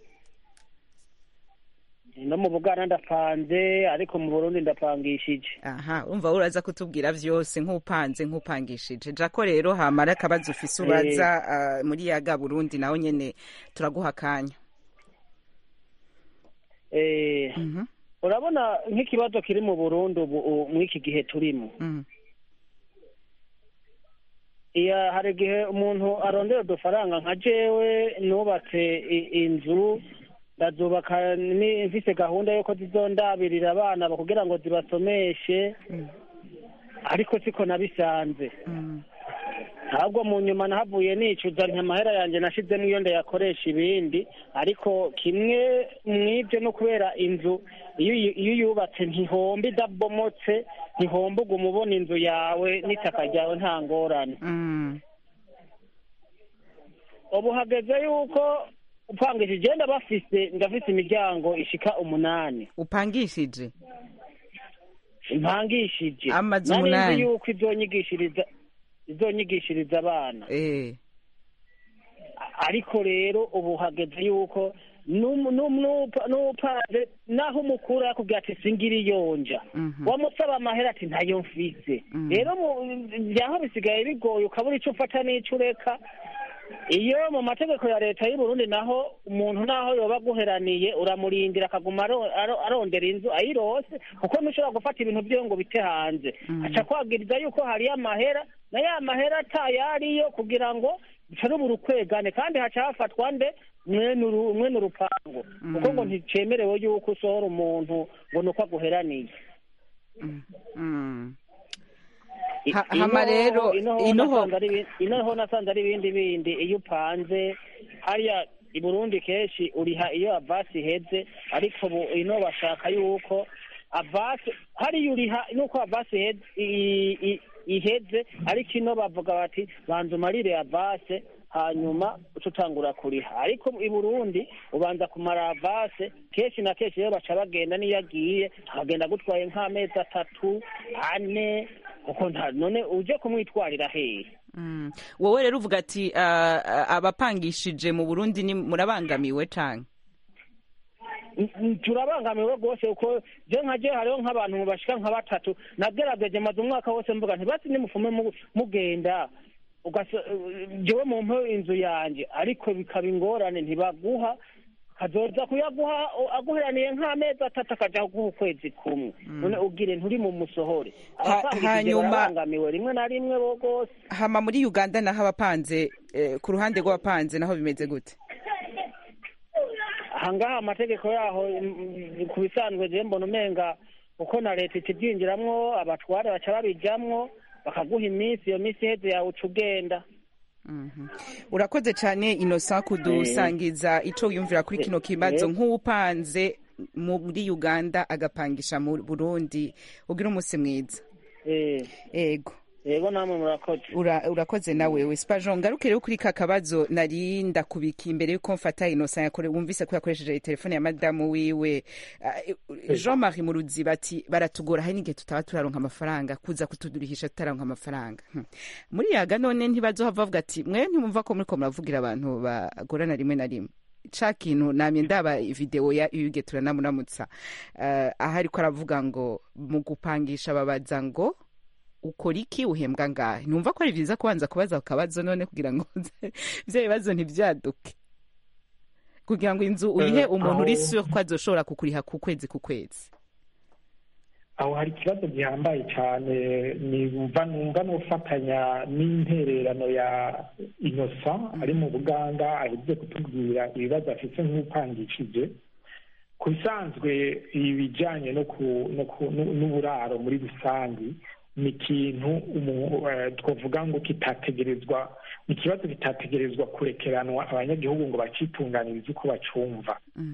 F: no mu buganda ndapanze ariko mu burundi ndapangishije
A: aha urumva uraza kutubwira vyose nk'upanze nk'upangishije jako rero hamara akabazo ufise ubaza ah, muri yaga burundi naho nyene turaguha akanya
F: Eh, urabona nk'ikibazo kiri mu burundi ubu u- muri iki gihe turimo
A: Mhm.
F: iya hari igihe umuntu arondera udufaranga nka jewe nubatse i- inzu ndazubaka ni- mfise gahunda yuko zizondabirira abana ba- kugira ngo zibasomeshe ariko siko nabisanze ntabwo mu nyuma nahavuye nicuza nti amahera yanjye nashizemo iyo ndayakoresha ibindi ariko kimwe mw'ibyo no kubera inzu iyo uyi- iyo uyubatse ntihomba idabomotse ntihomba uguma ubona inzu yawe n'itaka ryawe nta ngorane ubu hageze yuko upangishije igenda bafise ndafise imiryango ishika umunani
A: upangishije
F: impangishije
A: Amazu
F: Nari nzi
A: umunani.
F: yuko izonyigishiriza izonyigishiriza abana
A: eh
F: ariko rero ubu hageze yuko n'umu- n'umu- n'upa- n'upanze naho umukuru yakubwira ati singira iyonja wamusaba amahera ati ntayo mfise rero mu- vyaho bisigaye bigoye ukabura ico ufata n'ico ureka iyo mu mategeko ya leta y'u Burundi naho umuntu naho yoba aguheraniye uramurindira akaguma aro- aro- arondera inzu ayirose kuko ntushobora gufata ibintu vyiwe ngo bite hanze aca kwagiriza yuko hariyo amahera na ya mahera atayariyo kugira ngo bicarubura ukwegane kandi haca hafatwa nde mwene uru- mwene urupangu kuko ngo nticemerewe yuko usohora umuntu ngo nuko aguheraniye
A: Mm.
F: I-
A: Ha- hama rero,
F: ino ho
A: ino ho-
F: nasanze ari ibi- ino ho nasanze ari ibindi bindi iyo upanze hariya i burundi kenshi uriha iyo avasi iheze ariko ubu ino bashaka yuko avasi hariya uriha nuko avasi iheze i- i- iheze ariko ino bavuga bati banza umarire avase hanyuma uca utangura kuriha ariko i burundi ubanza kumara avase kenshi na kenshi rero baca bagenda n'iyo agiye akagenda agutwaye nk'amezi atatu ane kuko nta none uje kumwitwarira hehe
A: Mm. wowe rero uvuga ati ah, ah, abapangishije mu burundi ni murabangamiwe canke
F: Mm, turabangamiwe rwose kuko je nka je hariho nk'abantu bashika nka batatu nagerageje maze umwaka wose mvuga nti basi nimufume mu- mugenda ugasa- jewe mumpe inzu yanje ariko bikaba ingorane ntibaguha kazoza kuyaguha o- aguheraniye nk'amezi atatu akaja kuguha ukwezi kumwe none ubwire nturi mu musohore
A: Ha-
F: abapangishije
A: hanyuma-
F: barabangamiwe rimwe na rimwe bo rwose
A: hama muri uganda naho abapanze eh, ku ruhande rw'abapanze naho bimeze gute
F: ahangaha amategeko yaho mm, ku bisanzwe je mbona umenga uko na leta ikibyinjiramwo abatware baca babijamwo bakaguha iminsi iyo minsi iheze yawe uca ugenda
A: Mhm. urakoze cyane innocent kudusangiza ico yumvira kuri kino kibazo
F: Eh.
A: nk'uwupanze muri uganda agapangisha mu burundi ugira umunsi mwiza
F: Eh,
A: ego
F: yego namwe murakoze
A: Ura- urakoze nawe we spajon ngaruke rero kuri ka kabazo nari ndakubika imbere yuko mfata innocent yakore wumvise ko yakoresheje telefone ya madamu wiwe Ah, jean marie muruziba ati baratugora hari n'igihe tutaba turaronka amafaranga kuza kutudurihisha tutaronka amafaranga Hmm. muri yaga none ntibazohava bavuga ati mwe ntimumva ko muriko muravugira abantu bagorana rimwe na rimwe ca kintu namye ndaba video ya yuge turanamuramutsa uh, aho ariko aravuga ngo mu gupangisha babaza ngo ukora iki uhembwa ngahe numva ko ari byiza kubanza kubaza akabazo none kugira ngo ivyo bibazo ntibyaduke kugira ngo inzu uyihe
D: Eh,
A: umuntu
D: aho-
A: uri sure ko azoshobora kukuriha ku kwezi ku kwezi
D: aho hari ikibazo gihambaye cyane nimva numva n'ufatanya n'intererano ya innocent ari mu buganda aheje kutubwira ibibazo afite nk'upangishije ku bisanzwe ibijyanye no ku- no ku- n'u- n'uburaro muri rusange ni ikintu umu- eh, twavuga ngo kitategerezwa ni ikibazo kitategerezwa kurekeranwa abanyagihugu ngo bacitunganirize uko bacumva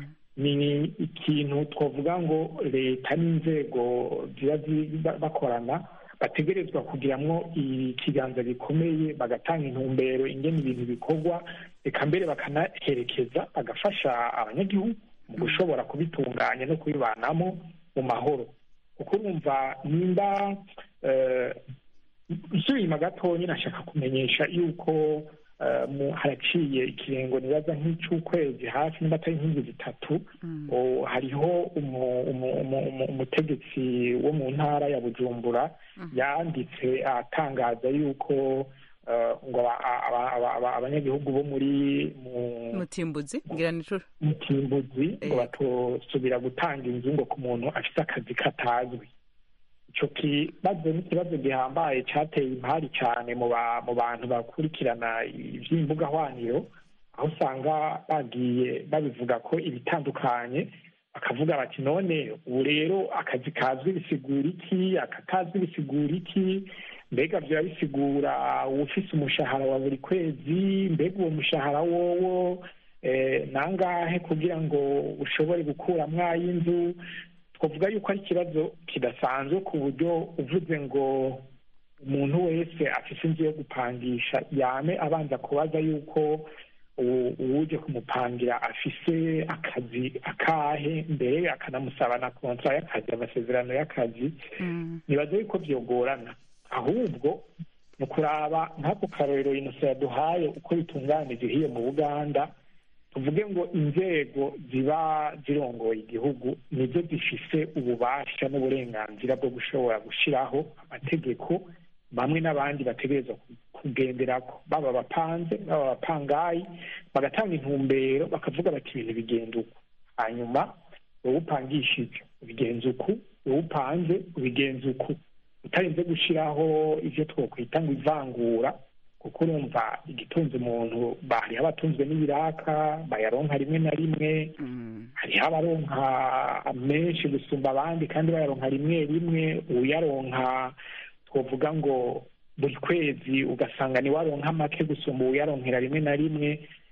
D: ni ikintu twavuga ngo leta n'inzego ziba zi- ba- bakorana bategerezwa kugiramwo ikiganza gikomeye bagatanga intumbero ingene ibintu bikorwa reka mbere bakanaherekeza bagafasha abanyagihugu mu gushobora kubitunganya no kubibanamo mu mahoro kuko urumva nimba eh, nsubira inyuma gatonya nashaka kumenyesha yuko eh, mu- haraciye ikirengo nibaza nk'icy'ukwezi hafi nimba atari nk'inzu zitatu o, hariho umu- umu- umu- umu- umutegetsi wo mu ntara ya bujumbura yanditse atangaza yuko eh, ngo aba- aba- aba- aba- abanyagihugu bo muri mu
A: mutimbuzi ngira nicuro
D: mutimbuzi ngo
A: Eh.
D: batosubira gutanga inzu ngo ku muntu afite akazi katazwi ico kibazo n'ikibazo gihambaye cateye impari cane mu ba- mu bantu bakurikirana ivy'imbuga hwaniro aho usanga bagiye babivuga ko ibitandukanye bakavuga bati none ubu rero akazi kazwi bisigura iki akatazwi bisigura iki mbega vyoba bisigura uwufise umushahara wa buri kwezi mbega uwo mushahara wowo eh, nangahe kugira ngo ushobore gukuramwo ay'inzu twavuga yuko ari ikibazo kidasanzwe ku buryo uvuze ngo umuntu wese afise inzu yo gupangisha yame abanza kubaza yuko uwo- uwuje kumupangira afise akazi akahe mbere akanamusaba na kontra y'akazi amasezerano y'akazi nibaza yuko vyogorana ahubwo ni ukuraba nk'ako karorero inosa yaduhaye uko bitunganije hiyo mu buganda tuvuge ngo inzego ziba zirongoye igihugu nizo zifise ububasha n'uburenganzira bwo gushobora gushiraho amategeko bamwe n'abandi bategerezwa kugenderako baba abapanze baba abapangayi bagatanga intumbero bakavuga bati ibintu bigenda uku hanyuma wowe upangishije ubigenza uku wowe upanze ubigenza uku utarinze gushiraho ivyo twokwita ngo ivangura kuko urumva igitunze umuntu hariho abatunzwe n'ibiraka bayaronka rimwe na rimwe hariho abaronka menshi gusumba abandi kandi bayaronka rimwe rimwe uyaronka twavuga ngo buri kwezi ugasanga ni waronka make gusumba uyaronkera rimwe na rimwe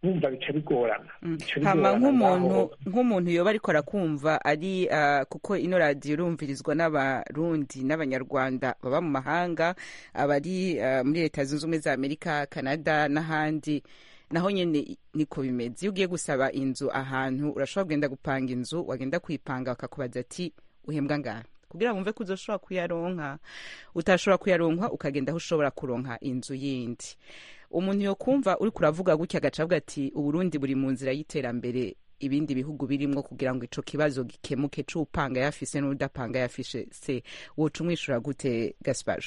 D: wumva bica bigorana Bica
A: hama
D: bigorana
A: nk'umuntu
D: ngaho.
A: nk'umuntu yoba ariko arakumva ari ah, kuko ino radiyo irumvirizwa n'abarundi n'abanyarwanda baba mu mahanga abari ah, muri leta zunze ubumwe za amerika canada n'ahandi naho nyene niko bimeze iyo ugiye gusaba inzu ahantu urashobora kugenda gupanga inzu wagenda kuyipanga bakakubaza ati uhembwa ngahe kugira ngo wumve ko uzoshobora kuyaronka utashobora kuyaronka ukagenda aho ushobora kuronka inzu yindi umuntu yokumva uri kuravuga gutya agaca avuga ati uburundi buri mu nzira y'iterambere ibindi bihugu birimwo kugira ngo ico kibazo gikemuke c'upanga yafise n'udapanga yafise se woca umwishura gute gaspajo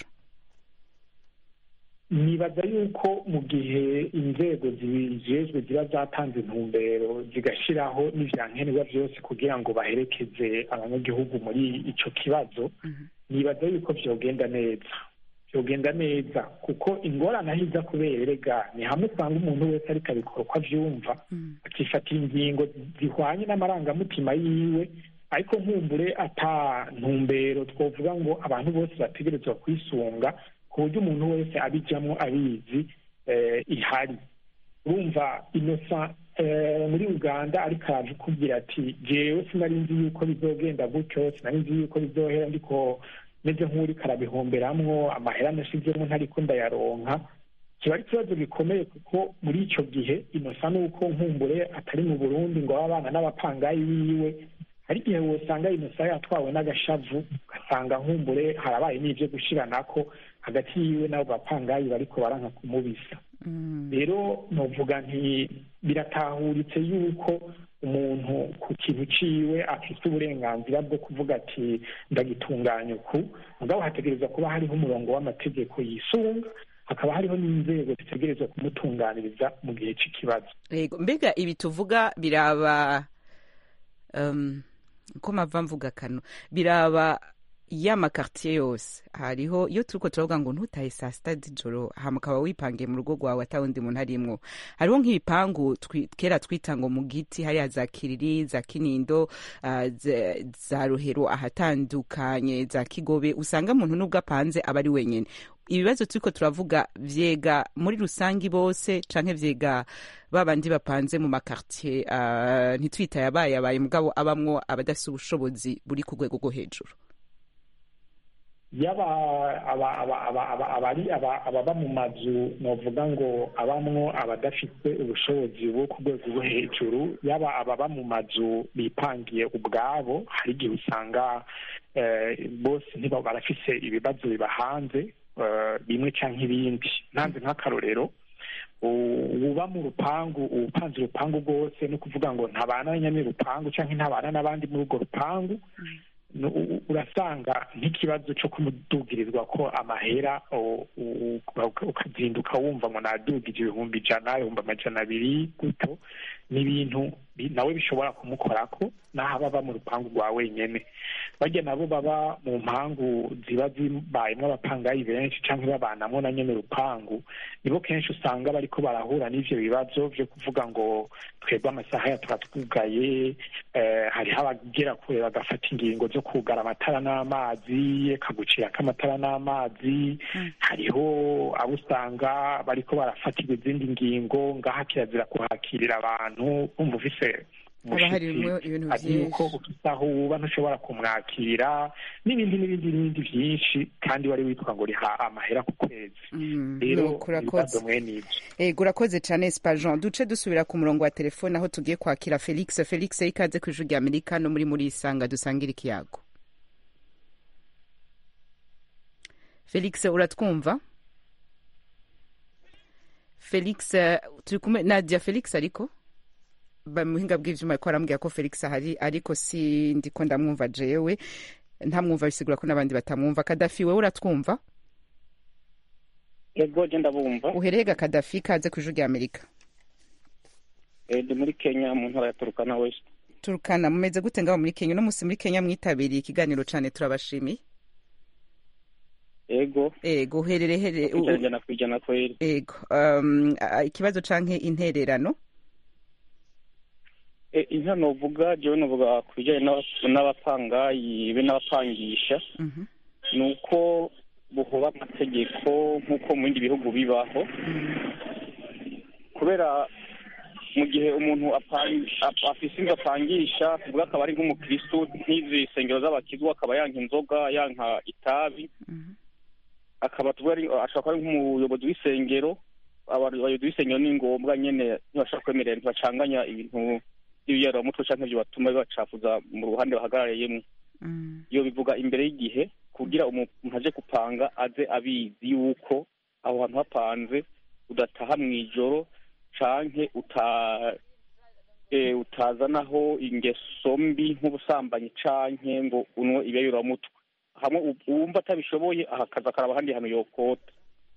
D: nibaza yuko mu gihe inzego zijejwe ziba zatanze intumbero zigashyiraho n'ivyankenerwa byose kugira ngo baherekeze abanyagihugu muri ico kibazo nibaza yuko vyogenda neza vyogenda neza kuko ingorane aho iza kubera erega ni hamwe usanga umuntu wese ariko abikora uko avyumva akifatira ingingo zihwanye n'amarangamutima yiwe ariko nkumbure ata ntumbero twovuga ngo abantu bose bategerezwa kwisunga ku buryo umuntu wese abijamwo abizi eh, ihari urumva inosa eh, muri uganda ariko araje ukubwira ati jewe sinari nzi yuko bizogenda gutyo sinari nzi yuko bizohera ndiko meze nk'uriko arabihomberamwo amahera nashizemo ntariko ndayaronka kiba ari ikibazo gikomeye kuko muri ico gihe inosa nuko nkumbure atari mu burundi ngo abe abana n'abapangayi biwe hari igihe wosanga inosa yatwawe n'agashavu ugasanga nkumbure harabaye n'ivyo gushiranako hagati yiwe n'abo bapangayi bariko baranka kumubisa rero novuga nti biratahuritse yuko umuntu ku kintu ciwe afise uburenganzira bwo kuvuga ati ndagitunganya uku mugabo hategerezwa kuba hariho umurongo w'amategeko yisunga hakaba hariho n'inzego zitegerezwa kumutunganiriza mu gihe c'ikibazo
A: Yego, mbega ibi tuvuga biraba um, ko mava mvuga kano biraba ya makartier yose hariho iyo turiko turavuga ngo ntutahe saa sita z'ijoro hama ukaba wipangiye mu rugo rwawe ata wundi muntu arimwo hariho nk'ibipangu twi- kera twita ngo mu giti hariya za kiriri za kinindo ah, za- za ruhero ahatandukanye za kigobe usanga muntu n'ubwo apanze aba ari wenyene ibibazo turiko turavuga vyega muri rusangi bose canke vyega babandi bapanze mu makartier uh, ntitwita yabaye yabaye mugabo abamwo abadafise ubushobozi buri ku rwego rwo hejuru
D: yaba aba- aba- aba- aba- abari aba- ababa mu mazu novuga ngo abamwo abadafite ubushobozi bwo ku rwego rwo hejuru yaba ababa mu mazu bipangiye ubwabo hari igihe usanga eh, bose ntiba barafise ibibazo bibahanze eh, bimwe canke ibindi ntanze nk'akarorero u- uba mu rupangu upanze urupangu rwose no kuvuga ngo ntabana nyene urupangu canke ntabana n'abandi muri urwo rupangu nu- u- urasanga nk'ikibazo cyo kumudugirizwa ko amahera u- u- u- ukazinduka wumva ngo nadugije ibihumbi ijana ibihumbi amajana abiri guto ni ibintu bi- nawe bishobora kumukorako n'aho aba aba mu rupangu rwa wenyene barya nabo baba mu mpangu ziba zibayemwo abapangayi benshi canke babanamwo na nyene urupangu nibo kenshi usanga bariko barahura n'ivyo bibazo vyo kuvuga ngo twebwe amasaha ya turatwugaye eh, hariho abagera kure bagafata ingingo zo kugara amatara n'amazi akagucirako amatara n'amazi hariho abo usanga bariko barafatirwa izindi ngingo ngaha kirazira kuhakirira abantu umva ufise
A: haba harimwo ibintu
D: ari yuko
A: vyinshi
D: ufise aho uba ntushobora kumwakira n'ibindi n'ibindi n'ibindi vyinshi kandi wari witwa ngo riha amahera ku kwezi
A: Mm,
D: rero
A: nuko urakoze
D: ibibazo mwene ivyo
A: ego urakoze cane spajon duce dusubira ku murongo wa telefone aho tugiye kwakira felix felix ikaze ku ijwi rya amerika no muri muri isanga dusangira ikiyago felix uratwumva felix eh, turi kumwe nadia felix ariko ba muhinga bw'ivyuma ariko arambwira ko felix ahari ariko si ndiko ndamwumva jewe ntamwumva bisigura ko n'abandi batamwumva kadafi wewe uratwumva
F: yego je ndabumva
A: uherega kadafi kaze ku ijwi rya amerika
F: Eh, ndi muri kenya mu ntara ya turukana west
A: turukana mumeze gute ngaho muri kenya uno munsi muri kenya mwitabiriye ikiganiro cane turabashimiye
F: yego
A: ego uherere here u-
F: kwijana ijana ku ijana kweri
A: ego um, a- ikibazo canke intererano
F: Eh, inka novuga jewe novuga ku bijanye n'aba- n'abapangayi be n'abapangisha
A: Mhm.
F: ni uko buhoba amategeko nk'uko mu bindi bihugu bibaho kubera
I: mu gihe umuntu apang- ap- afise inzu apangisha tuvuga akaba ari nk'umukristu nk'izi sengero z'abakizu akaba yanka inzoga yanka itabi akaba tuvuga ari ashobora kuba ari nk'umuyobozi w'isengero abantu abayobozi b'isengero ni ngombwa nyene ntibashobora kwemerera ntibacanganya ibintu by'ibiyaramutwe canke ivyo batuma bibacafuza mu ruhande bahagarariyemwo iyo bivuga imbere y'igihe kugira umuntu aje gupanga aze abizi yuko aho hantu hapanze udataha mw'ijoro canke uta eh, utazanaho ingeso mbi nk'ubusambanyi canke ngo unwe ibiyayuramutwe hamwe u- uwumva atabishoboye ahakaza akaraba ahandi hantu yokota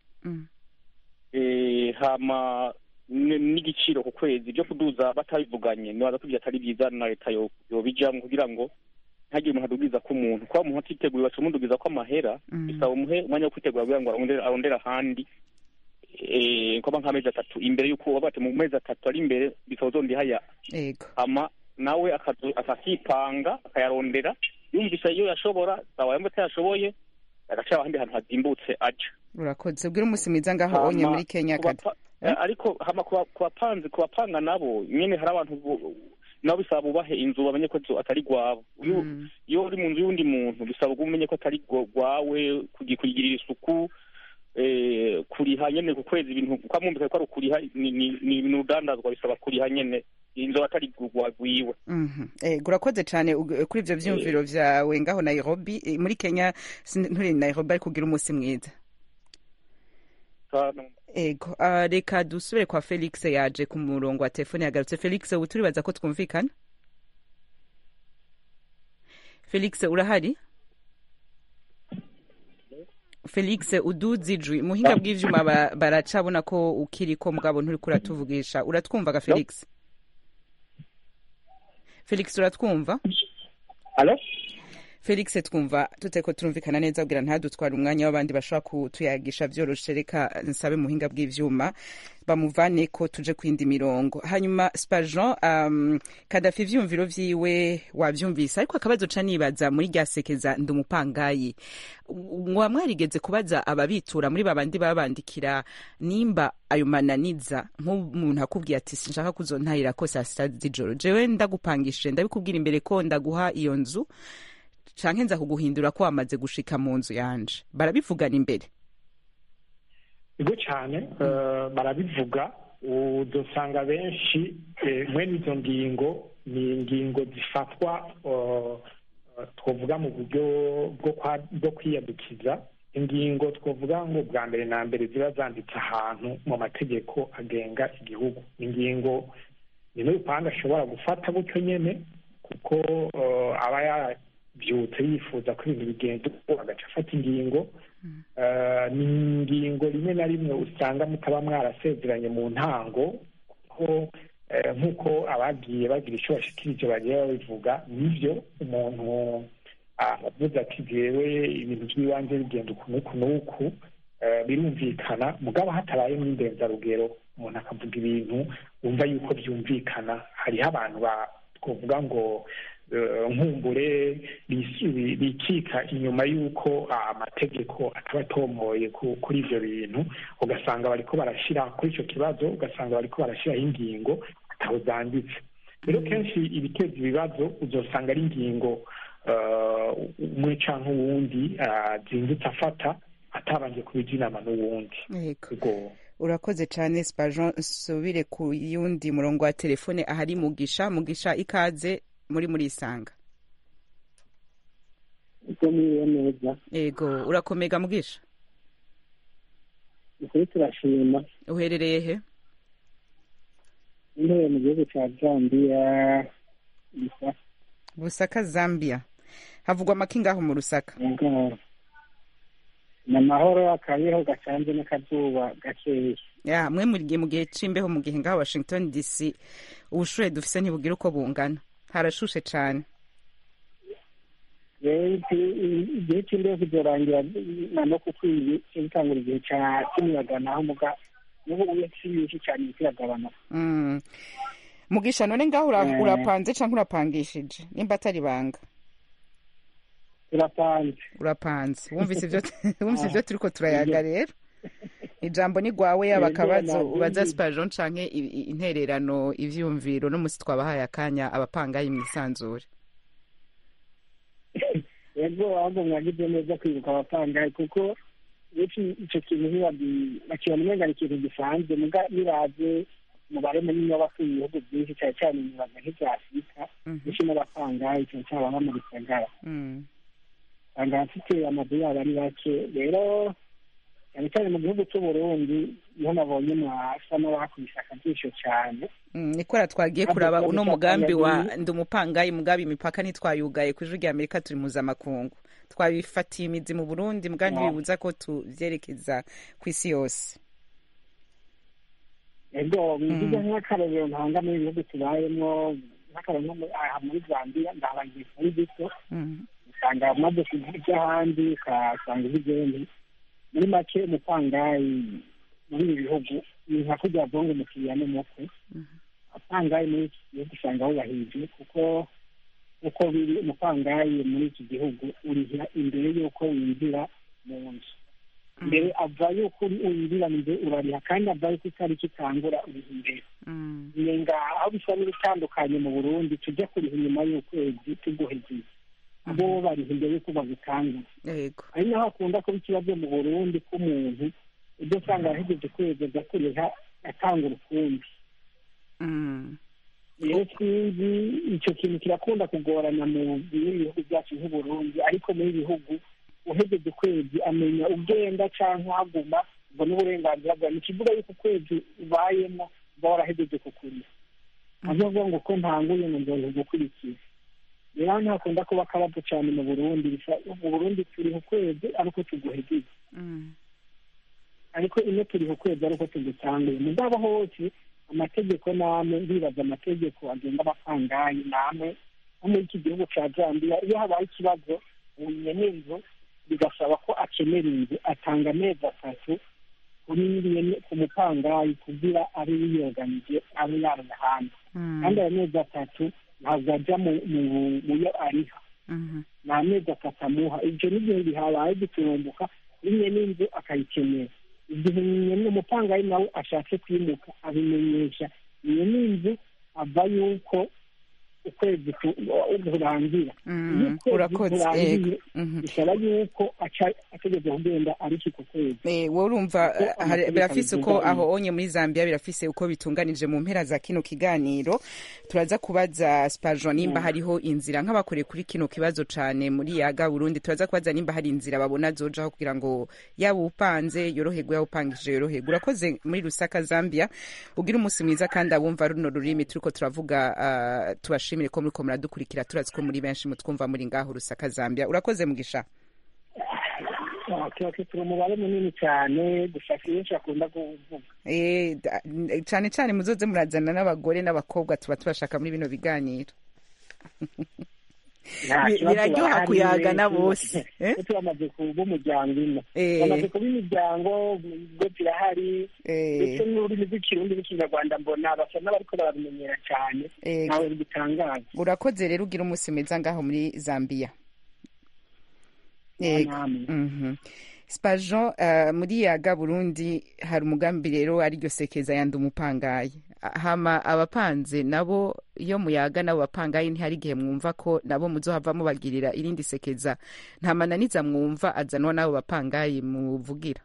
I: eh, hama n- n'igiciro ku kwezi byo kuduza batabivuganye nibaza ko ivyo atari byiza na leta yo- yobijamwo kugira ngo ntagire umuntu adubwiza ko umuntu kuba umuntu atiteguye baca umudugiza ko amahera bisaba umuhe umwanya wo kwitegura kugira ngo arondere arondere ahandi eh, nkoba nk'amezi atatu imbere y'uko waba ati mu mezi atatu ari imbere bisaba uzondihaya
A: yego
I: ama nawe akazu- akakipanga akayarondera yumvise iyo yashobora sawa yumva atayashoboye agaca ahandi hantu hazimbutse aja
A: urakoze ubwire umunsi mwiza ngaho onye
I: Hama
A: muri kenya
I: ku
A: kata
I: bapa- eh, ariko hama ku ba- ku bapanzi ku bapanga nabo nyene hari abantu bo- nabo bisaba bubahe inzu bamenye ko inzu atari gwabo iyo iyo uri mu nzu y'undi muntu bisaba ko umenye ko atari gwa- gwawe kugi- kuyigirira isuku eh, kuriha nyene ku kwezi ibintu kwa mwumvise ko ari ukuriha ni ni- ni ibintu udandazwa bisaba kuriha nyene inzu atari gwagwiwe
A: Mhm. Eh, urakoze cyane ug- kuri ibyo byumviro byawe ngaho nairobi Eh, muri kenya sin- nturi nairobi ariko ugira umunsi mwiza ego ah, reka dusubire kwa felix yaje ku murongo wa telefone yagarutse felix ubu turibaza ko twumvikana felix urahari felix uduze ijwi muhinga bw'ivyuma ba- baracabona ko ukiriko mugabo nturiko uratuvugisha uratwumvaga felix felix uratwumva
H: Alo?
A: felix twumva tuteko turumvikana neza kugira ntadutware umwanya w'abandi bashobora kutuyagisha vyoroshe reka nsabe muhinga bw'ivyuma bamuvane ko tuje kwindi mirongo hanyuma spajan um, kadafi ivyumviro vyiwe wavyumvise ariko akabazo ca nibaza muri rya sekeza ndi umupangayi mwa mwarigeze kubaza ababitura muri babandi babandikira nimba ayo mananiza nk'umuntu akubwiye ati sinshaka kuzontahira ko saa sita z'ijoro jewe ndagupangishije ndabikubwira imbere ko ndaguha iyo nzu canke nza kuguhindura ko wamaze gushika mu nzu yanje barabivugana imbere
D: ego cyane eh, barabivuga uzosanga benshi eh, mwene izo ngingo ni ingingo zifatwa eh, eh, twavuga mu buryo bwo kwa- bwo kwiyadukiza ingingo twavuga ngo bwa mbere na mbere ziba zanditse ahantu mu mategeko agenga igihugu ingingo ni n'urupanga ashobora gufata gutyo nyene kuko eh, aba yabyutse yifuza ko ibintu bigenda uko agaca afata ingingo Eh, ni ingingo rimwe na rimwe usanga mutaba mwarasezeranye mu ntango ko eh, nk'uko abagiye bagira icyo bashikirije bagiye babivuga nibyo umuntu avuze ati jewe ibintu by'ibanze bigenda uku n'uku n'uku eh, birumvikana mugabo hatabayemo indenzarugero umuntu akavuga ibintu wumva yuko byumvikana hariho abantu ba twavuga ngo eh, nkumbure bisi- bikika inyuma y'uko amategeko ataba atomoye ku- kuri ivyo bintu ugasanga bariko barashira kuri ico kibazo ugasanga bariko barashiraho ingingo ataho zanditse rero kenshi ibiteza ibibazo uzosanga ari ingingo eh, umwe canke uwundi ah, zindutse afata atabanje kubija inama n'uwundi
A: Yego.
D: Ego.
A: urakoze cyane spajan subire ku yundi murongo wa telefone ahari mugisha mugisha ikaze muri muri isanga
J: uko muriwe neza
A: yego urakomega mugisha
J: ukuri turashima
A: uherereye he
J: intebe mu gihugu cya zambiya gusa
A: busaka zambia havugwa amakingaho mu rusaka
J: yego ni amahoro akabeho gacanze n'akazuba gakeya
A: ya mwe muri gihe mu gihe c'imbeho mu gihe ngaho washington dc ubushuhe dufise ntibugira uko bungana harashushe cane
J: rero iki- igihe cy'imbeho kizorangira na no kukwiye gitangura igihe cya cy'umuyaga naho muga n'ubu uye si nyinshi cyane kiragabanuka
A: Mm. mugisha none ngaho ura-
J: Eh.
A: urapanze canke urapangishije nimba atari banga
J: turapanze
A: urapanze wumvise ivyo wumvise ivyo turiko turayaga rero ijambo ni rwawe yaba
J: Yego,
A: akabazo
J: nabyumvise.
A: ubaza sipajon canke i- i- intererano ivyumviro n'umusi twabahaye akanya abapangayi mwisanzure
J: yego ahubwo mwagize neza kwibuka abapangayi kuko benshi icyo kintu ntibabi- bakibona umenga ni ikintu gisanzwe muga nibaze umubare munini w'abatuye ibihugu byinshi cyane cyane imibaga nk'ibya afurika benshi n'abapangayi cyane cyane ababa mu gisagara
A: Mm.
J: usanga abafite amazu yabo ari bake rero cyane cyane mu gihugu cy'uburundi niho nabonye mwasa n'abakubise akajisho cyane
A: Mm, nikora twagiye
J: Kandi
A: kuraba
J: ikibazo
A: uno
J: cya
A: mugambi wa
J: pangayi-
A: ndi umupangayi mugabi imipaka ntitwayugaye ku ijwi rya amerika turi mpuzamakungu twabifatiye imizi mu burundi mbwa
J: Ah.
A: ntibibuza ko tuvyerekeza ku isi yose
J: ego bigize nk'akarorero ntanga muri ibihugu tubayemo nk'akarorero nko muri- aha muri zambia ndahabagiye kuri gito
A: Mm.
J: usanga amaze kujya ahandi ukasanga ibigeni muri make umupangayi muri ibi bihugu ni nka kujya vonga umukiriya n'umukwe apangayi muri iki gihugu usanga wubahirije kuko uko biri umupangayi muri iki gihugu urihira imbere y'uko winjira mu nzu mbere ava yuko uri- winjira mu nzu urariha kandi ava yuko itariki itangura uriha imbere
A: Mm.
J: nenga aho bisa n'ibitandukanye mu burundi tujya kuriha inyuma y'ukwezi tuguhegeye abo bariha imbere y'uko bagutangura
A: yego
J: ari naho hakunda kuba ikibazo mu burundi k'umuntu ibyo usanga yahegeje ukwezi aza kuriha atanga ukundi
A: Mm.
J: rero sinzi icyo kintu kirakunda kugorana mu bihugu byacu nk'uburundi ariko muri ibi bihugu uhegeje ukwezi amenya ugenda cyangwa uhaguma ubwo n'uburenganzira bwawe ni ikivuga yuko ukwezi ubayemo uba warahegeje kukuriha avuga ngo ko ntanguye ngo nzoza gukurikiza rero hano hakunda kuba akabazo cyane mu burundi bisa- mu burundi turiha ukwezi ariko tuguhegeje
A: Mm.
J: ariko ino turiha ukwezi ariko tugutanguye mugabo hose amategeko namwe ndibaza amategeko agenga abapangayi namwe nko muri iki gihugu cya zambia iyo habaye ikibazo unyene inzu bigasaba ko akenera inzu atanga amezi atatu kuri nyene- ku mupangayi kugira abe yiyoganije abe yaronka ahandi
A: Mm.
J: kandi ayo mezi atatu ntabwo ajya mu- mu- mu yo ariha
A: Mhm.
J: ni amezi atatu amuha ibyo n'igihe bihabaye giturumbuka rimwe n'inzu akayikenera igihe nyine umupangayi nawe ashatse kwimuka abimenyesha iyo n'inzu ava yuko ukwezi ku- kurangira
A: Mm,
J: iyo ukwezi
A: urakoze,
J: kurangiye
A: yego. Mhm.
J: bisaba yuko aca ategeza kugenda ariko ku kwezi
A: Eh, wowe urumva
J: Kuko
A: eh, hari-
J: amategeko
A: birafise uko
J: abigenga
A: aho onye muri zambia birafise uko bitunganije mu mpera za kino kiganiro turaza kubaza spajon nimba
J: Mm.
A: hariho inzira nk'abakoreye kuri kino kibazo cane muri yaga burundi turaza kubaza nimba hari inzira babona zojaho kugira ngo yaba upanze yoroherwe yaba upangije yoroherwe urakoze muri rusaka zambia ugira umunsi mwiza kandi abumva runo rurimi turiko turavuga ah, tubashimire ko muriko muradukurikira turazi ko muri benshi mutwumva muri ngaho rusaka zambia urakoze mugisha
J: tuba turi umubare munini cyane gusa kenshi akunda kuvuga
A: Eh, da- n- cane cane muzoze murazana n'abagore n'abakobwa tuba tubashaka muri bino biganiro
J: Nta
A: Bi-
J: kibazo
A: biraryoha
J: barahari,
A: kuyaga na
J: tu-
A: bose, eh?
J: tu- turamaze kuba umuryango ino
A: Eh.
J: bamaze kuba imiryango ibigo birahari ndetse n'ururimi rw'ikirundi n'ikinyarwanda mbona basa n'abariko barabimenyera cyane
A: Eh,
J: ntawe bigitangaza
A: urakoze rero ugira umunsi mwiza ngaho muri zambia Yego.
J: namwe.
A: Mhm. spajon uh, muri yaga burundi hari umugambi rero ariryo sekeza yandi umupangayi hama abapanze nabo iyo muyaga nabo bapangayi ntihari igihe mwumva ko nabo muzohava mubagirira irindi sekeza nta mananiza mwumva azanwa n'abo bapangayi muvugira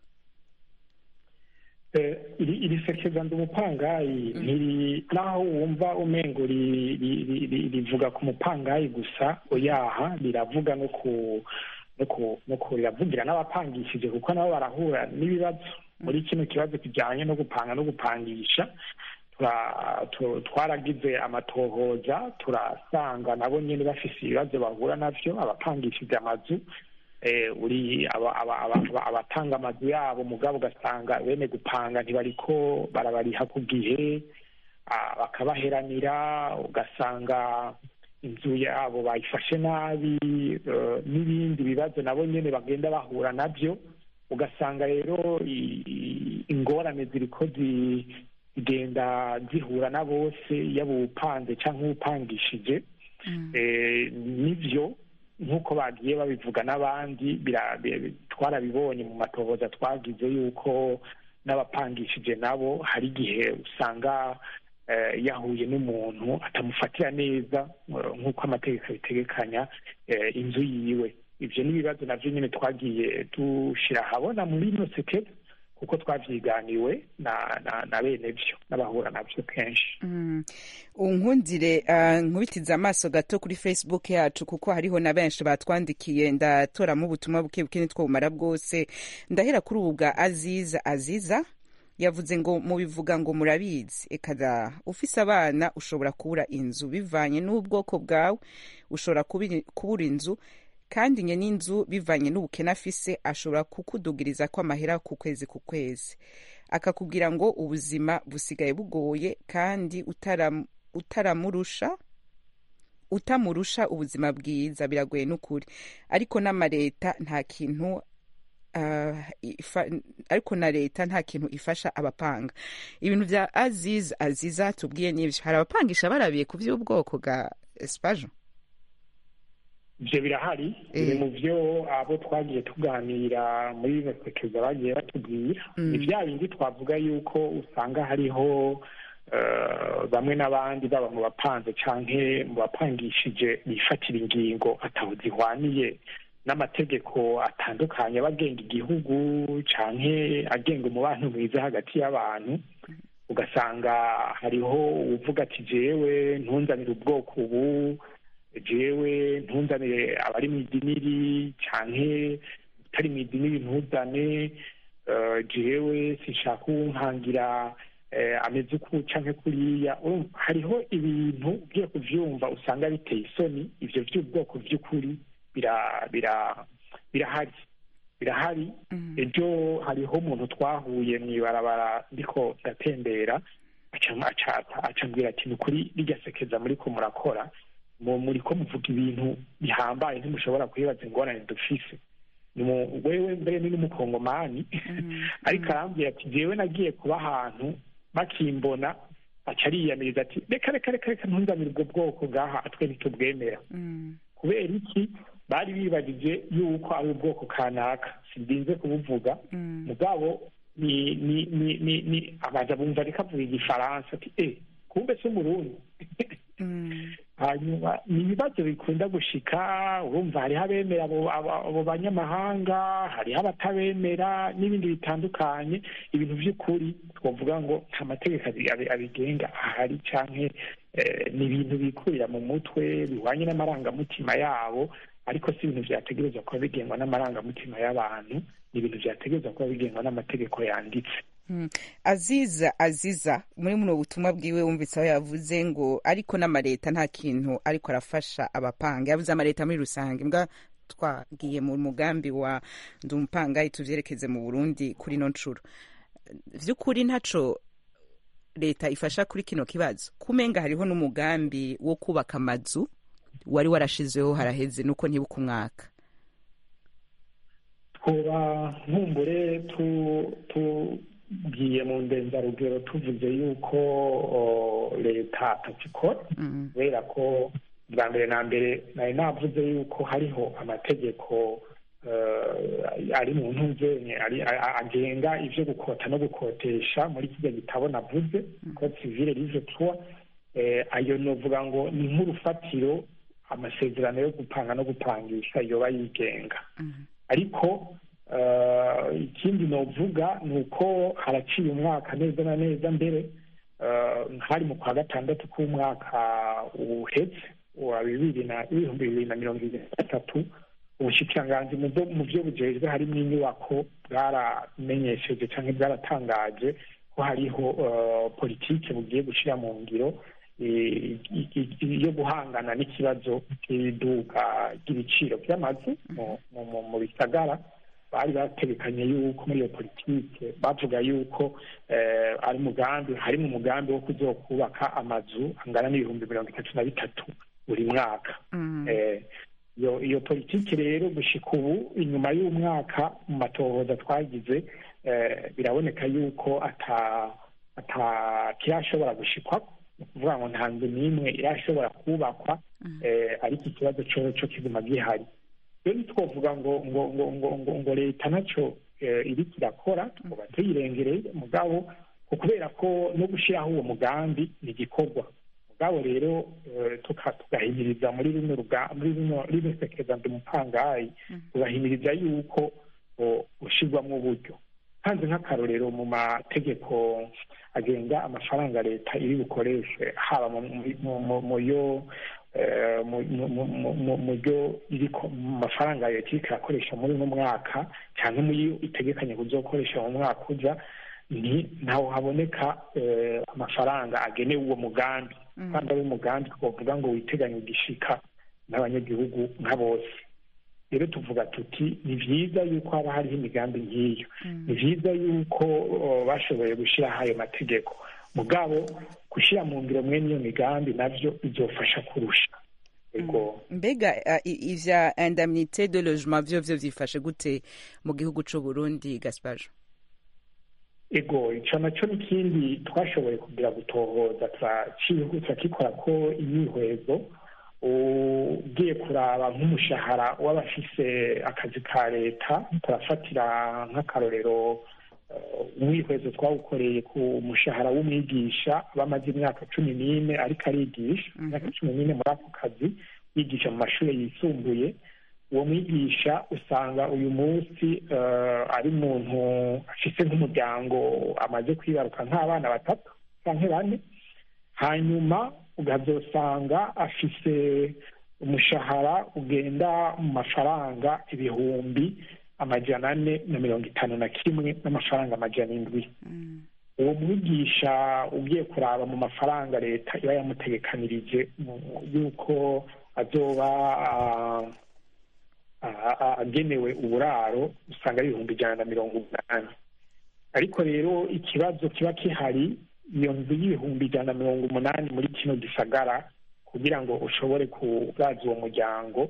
D: Eh, iri iri sekeza ndi umupangayi ntiri naho wumva umengo ri- ri- ri- ri- rivuga ku mupangayi gusa oyaha riravuga no ku no ku no ku riravugira n'abapangishije kuko nabo barahura n'ibibazo muri kino kibazo kijyanye no gupanga no gupangisha tura- tu- twaragize amatohoza turasanga nabo nyine bafise ibibazo bahura navyo abapangishije amazu eh, uri aba- aba- aba- aba- abatanga amazu yabo mugabo ugasanga bene gupanga ntibariko barabariha ku gihe ah, bakabaheranira ugasanga inzu yabo bayifashe nabi eh, n'ibindi bibazo nabo nyene bagenda bahura navyo ugasanga rero i- i- ingorane ziriko zi- zigenda zihura na bose yaba uwupanze canke uwupangishije eh, nivyo nk'uko bagiye babivuga n'abandi bira- bi- twarabibonye mu matohoza twagize yuko n'abapangishije nabo hari igihe usanga yahuye n'umuntu atamufatira neza nk'uko amategeko abitegekanya inzu yiwe ibyo ni ibibazo nabyo nyine twagiye dushyira ahabona muri ino sekere kuko twabyiganiwe na bene byo n'abahura nabyo kenshi
A: unkundire nkubitize amaso gato kuri facebook yacu kuko hariho na benshi batwandikiye ndatoramo ubutumwa buke buke nitwo bumara bwose ndahera kuri ubu bwa aziza aziza yavuze ngo mubivuga ngo murabizi ekada ufise abana ushobora kubura inzu bivanye n'ubwoko bwawe ushobora kubura inzu kandi nye n'inzu bivanye n'ubukene afise ashobora kukudugiriza ko amahera ku kwezi ku kwezi akakubwira ngo ubuzima busigaye bugoye kandi utaramurusha utamurusha ubuzima bwiza biragoye n'ukuri ariko n'amareta nta kintu ariko na leta nta kintu ifasha abapanga ibintu bya aziz aziza tubwiye n'ibyo hari abapangisha barabiye ku by'ubwoko bwa esipajo
D: ibyo birahari biri mu byo abo twagiye tuganira muri berekeza bagiye batubwira ni bya bindi twavuga yuko usanga hariho bamwe n'abandi baba mu bapanze cyangwa mu bapangishije bifatira ingingo ataho zihwaniye n'amategeko atandukanye aba agenga igihugu cyangwa agenga umubano mwiza hagati y'abantu ugasanga hariho uvuga ati jewe ntunzanire ubwoko ubu jewe ntunzanire abari mu idiniri cyangwa utari mu idiniri ntuzane jewe sinshaka uwunkangira ameze uku cyangwa kuriya hariho ibintu ugiye kubyumva usanga biteye isoni ibyo by'ubwoko by'ukuri birahari birahari ejo hariho umuntu twahuye mu ibarabara ndiko ndatembera acambwira ati ni ukuri rijya sekeza muri ko murakora muri ko muvuga ibintu bihambaye ntimushobora kuhibaza ingorane dufise wewe mbere ni n'umukongomani ariko arambwira ati jewe nagiye kuba ahantu bakimbona aca ariyamiriza ati reka reka reka reka ntunzanire ubwo bwoko bwaha atwe ntitubwemera kubera iki bari bibagije yuko ari ubwoko kanaka sindinze kubuvuga mugabo ni ni ni ni ni abaza bumva ariko avuga igifaransa ati e kumbe se umurundi hanyuma ni ibibazo bikunda gushika urumva hariho abemera abo banyamahanga hariho abatabemera n'ibindi bitandukanye ibintu by'ukuri twavuga ngo nta mategeko abigenga ahari cyangwa ni ibintu bikurira mu mutwe bihwanye n'amarangamutima yabo ariko si ibintu byategerezwa kuba bigengwa n'amarangamutima y'abantu ni ibintu byategerezwa kuba bigengwa n'amategeko yanditse
A: aziza aziza muri buno butumwa bwiwe wumvise aho yavuze ngo ariko n'amareta nta kintu ariko arafasha abapanga yavuze amareta muri rusange mbwa twagiye mu mugambi wa ndumupangayi tuvyerekeze mu burundi kuri no nshuro vy'ukuri ntaco leta ifasha kuri kino kibazo kumenga hariho n'umugambi wo kubaka amazu wari warashizeho haraheze nuko ntibuka umwaka
D: twoba nkumbure tu tugiye mu ndenzarugero tuvuze yuko leta atakikora kubera ko bwa mbere na mbere nari navuze yuko hariho amategeko ari mu ntuzenye agenga ibyo gukota no gukotesha muri kijya gitabo navuze ko sivile rive tuwa ayo novuga ngo ni nk'urufatiro amasezerano yo gupanga no gupangisha yoba yigenga ariko ikindi novuga ni uko haraciye umwaka neza na neza mbere hari mu kwa gatandatu k'umwaka uhetse wa bibiri na ibihumbi bibiri na mirongo irindwi na gatatu ubushikiranganji mu byo bujejwe harimo inyubako bwaramenyesheje cyangwa bwaratangaje ko hariho politiki bugiye gushyira mu ngiro yo guhangana n'ikibazo cy'iduka ry'ibiciro by'amazu mu bisagara bari bategekanye yuko muri iyo politike bavuga yuko ari umugambi harimo umugambi wo kuzokubaka amazu angana n'ibihumbi mirongo itatu na bitatu buri mwaka iyo politiki rero gushika ubu inyuma y'umwaka mu matohoza twagize biraboneka yuko kirashobora gushikwa ni ukuvuga ngo nta nzu n'imwe irashobora kubakwa ariko ikibazo cyo kiguma gihari rero ntitwavuga ngo ngo ngo ngo ngo ngo leta nacyo iriko irakora tuba tuyirengereye mugabo kubera ko no gushyiraho uwo mugambi ni igikorwa mugabo rero tugahimiriza muri rino muri rino sekeza ndi mupangayi tugahimiriza yuko ushyirwamo uburyo hanze nk'akarorero mu mategeko agenga amafaranga leta iri bukoreshe haba mu yo mu byo mu mafaranga leta iriko irakoresha muri uno mwaka cyangwa muyo itegekanye kuzokoresha mu mwaka uza ni ntaho haboneka amafaranga agenewe uwo mugambi kandi ari umugambi twavuga ngo witeganye igishika n'abanyagihugu nka bose rero tuvuga tuti ni byiza yuko haba hariho imigambi nk'iyo ni byiza yuko bashoboye gushyiraho ayo mategeko mugabo gushyira mu ngiro mwene iyo migambi nabyo bizofasha kurusha
A: mbega ivya indemnité de logement vyo vyo vyifashe gute mu gihugu c'u Burundi Gaspajo
D: ego ico naco n'ikindi twashoboye kugira gutohoza turakikora ko imyihwezo ugiye kuraba nk'umushahara w'abafise akazi ka leta turafatira nk'akarorero umwihwezo twawukoreye ku mushahara w'umwigisha bamaze imyaka cumi n'ine ariko arigisha imyaka cumi n'ine muri ako kazi yigisha mu mashuri yisumbuye uwo mwigisha usanga uyu munsi ari umuntu afise nk'umuryango amaze kwibaruka nk'abana batatu canke bane hanyuma ukazosanga afise umushahara ugenda mu mafaranga ibihumbi amajana ane na mirongo itanu na kimwe n'amafaranga amajana indwi uwo mwigisha ugiye kuraba mu mafaranga leta iba yamutegekanirije yuko azoba agenewe uburaro usanga ari ibihumbi ijana na mirongo umunani ariko rero ikibazo kiba kihari iyo nzu y'ibihumbi ijana na mirongo umunani muri kino gisagara kugira ngo ushobore kuraza uwo muryango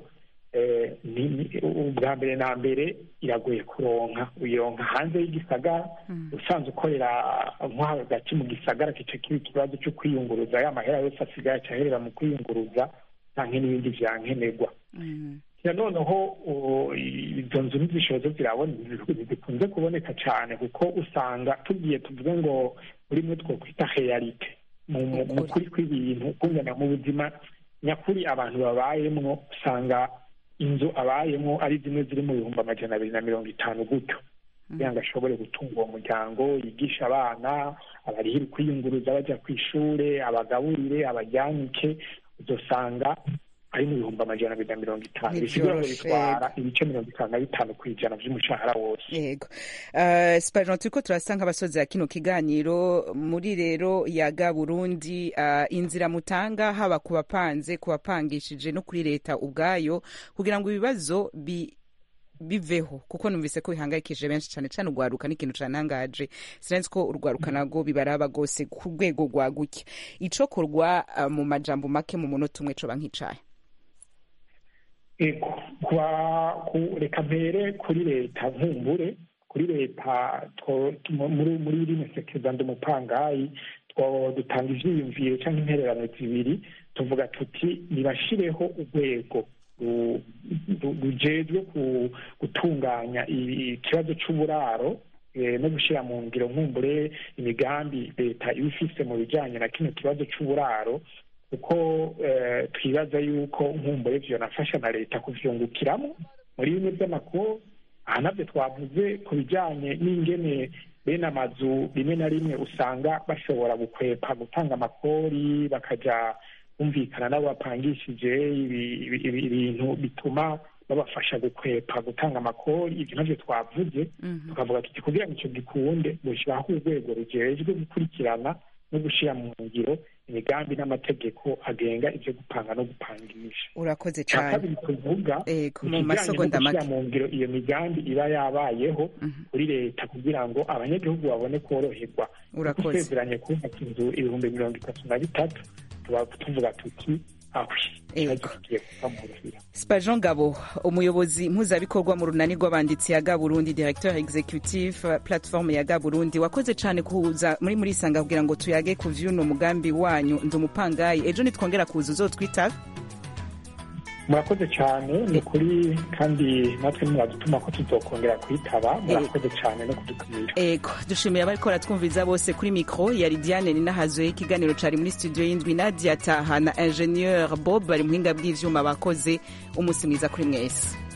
D: ubwa mbere na mbere iragoye kuronka uyironka hanze y'igisagara usanzwe ukorera nko hagati mu gisagara kica kiba ikibazo cyo kwiyunguruza ya mahera yose asigaye acaherera mu kwiyunguruza canke n'ibindi vyankenerwa noneho izo nzu n'izishozo zikunze kuboneka cyane kuko usanga tugiye tuvuge ngo muri mwe twokwita realite mu kuri kw'ibintu kungana mu buzima nyakuri abantu babayemwo usanga inzu abayemwo ari zimwe ziri mu bihumbi amajana abiri na mirongo itanu gutyo kugira ngo ashobore gutunga uwo muryango yigisha abana abarihira kwiyunguruza bajya ku ishure abagaburire abajyanike uzosanga ari mu bihumbi amajana abiri na mirongo itanu bisigura ngo bitwara ibice mirongo itanu na bitanu ku ijana vy'umushahara wose
A: yego uh, spajan turiko turasa nk'abasozi ya kino kiganiro muri rero yaga burundi uh, inzira mutanga haba ku bapanze ku bapangishije no kuri leta ubwayo kugira ngo ibibazo bi biveho kuko numvise ko bihangayikishije benshi cyane cyane urwaruka n'ikintu canangaje sinzi ko urwaruka nago bibaraba rwose ku rwego rwaguke icokorwa uh, mu majambo make mu munota umwe coba nk'icaye
D: ego reka mpere kuri leta nkumbure kuri leta muri rino sekeza ndi umupangayi dutanga ivyiyumviro cyangwa intererano zibiri tuvuga tuti nibashireho urwego rujejwe gutunganya ikibazo c'uburaro no gushyira mu ngiro nkumbure imigambi leta iba ifise mu bijyanye na kino kibazo c'uburaro kuko twibaza yuko nkumbure vyonafasha na leta kuvyungukiramo muri bimwe vy'amakuru aha navyo twavuze ku bijanye n'ingene bene amazu rimwe na rimwe usanga bashobora gukwepa gutanga amakori bakaja bumvikana n'abo bapangishije ibintu bituma babafasha gukwepa gutanga amakori ibyo navyo twavuze tukavuga tuti kugira ngo ico gikunde gushyiraho urwego rujejwe gukurikirana no gushyira mu ngiro imigambi n'amategeko agenga ibyo gupanga no gupangisha
A: urakoze cyane
D: kabiri tuvuga
A: mu masegonda make
D: mu ngiro iyo migambi iba yabayeho kuri leta kugira ngo abanyagihugu babone koroherwa
A: urakoze
D: usezeranye kubaka inzu ibihumbi mirongo itatu na bitatu tuba tuvuga tuti
A: spajean gabo umuyobozi mpuzabikorwa mu runani rw'abanditsi ya gaburundi directeur executive platform ya gaburundi wakoze cyane kuza muri muri isanga kugira ngo tuyage ku vy'uno mugambi wanyu ndi umupangayi ejo nitwongera kuza uzotwitaba
D: murakoze cyane ni ukuri kandi natwe mwadutuma ko tuzokongera kuyitaba murakoze cyane no kudutumira
A: ego dushimiye abariko baratwumviriza bose kuri mikro yari diane ninahazwe ikiganiro cari muri studio y'indwi nadia taha na ingenieur bob bari muhinga bw'ivyuma bakoze umunsi mwiza kuri mwese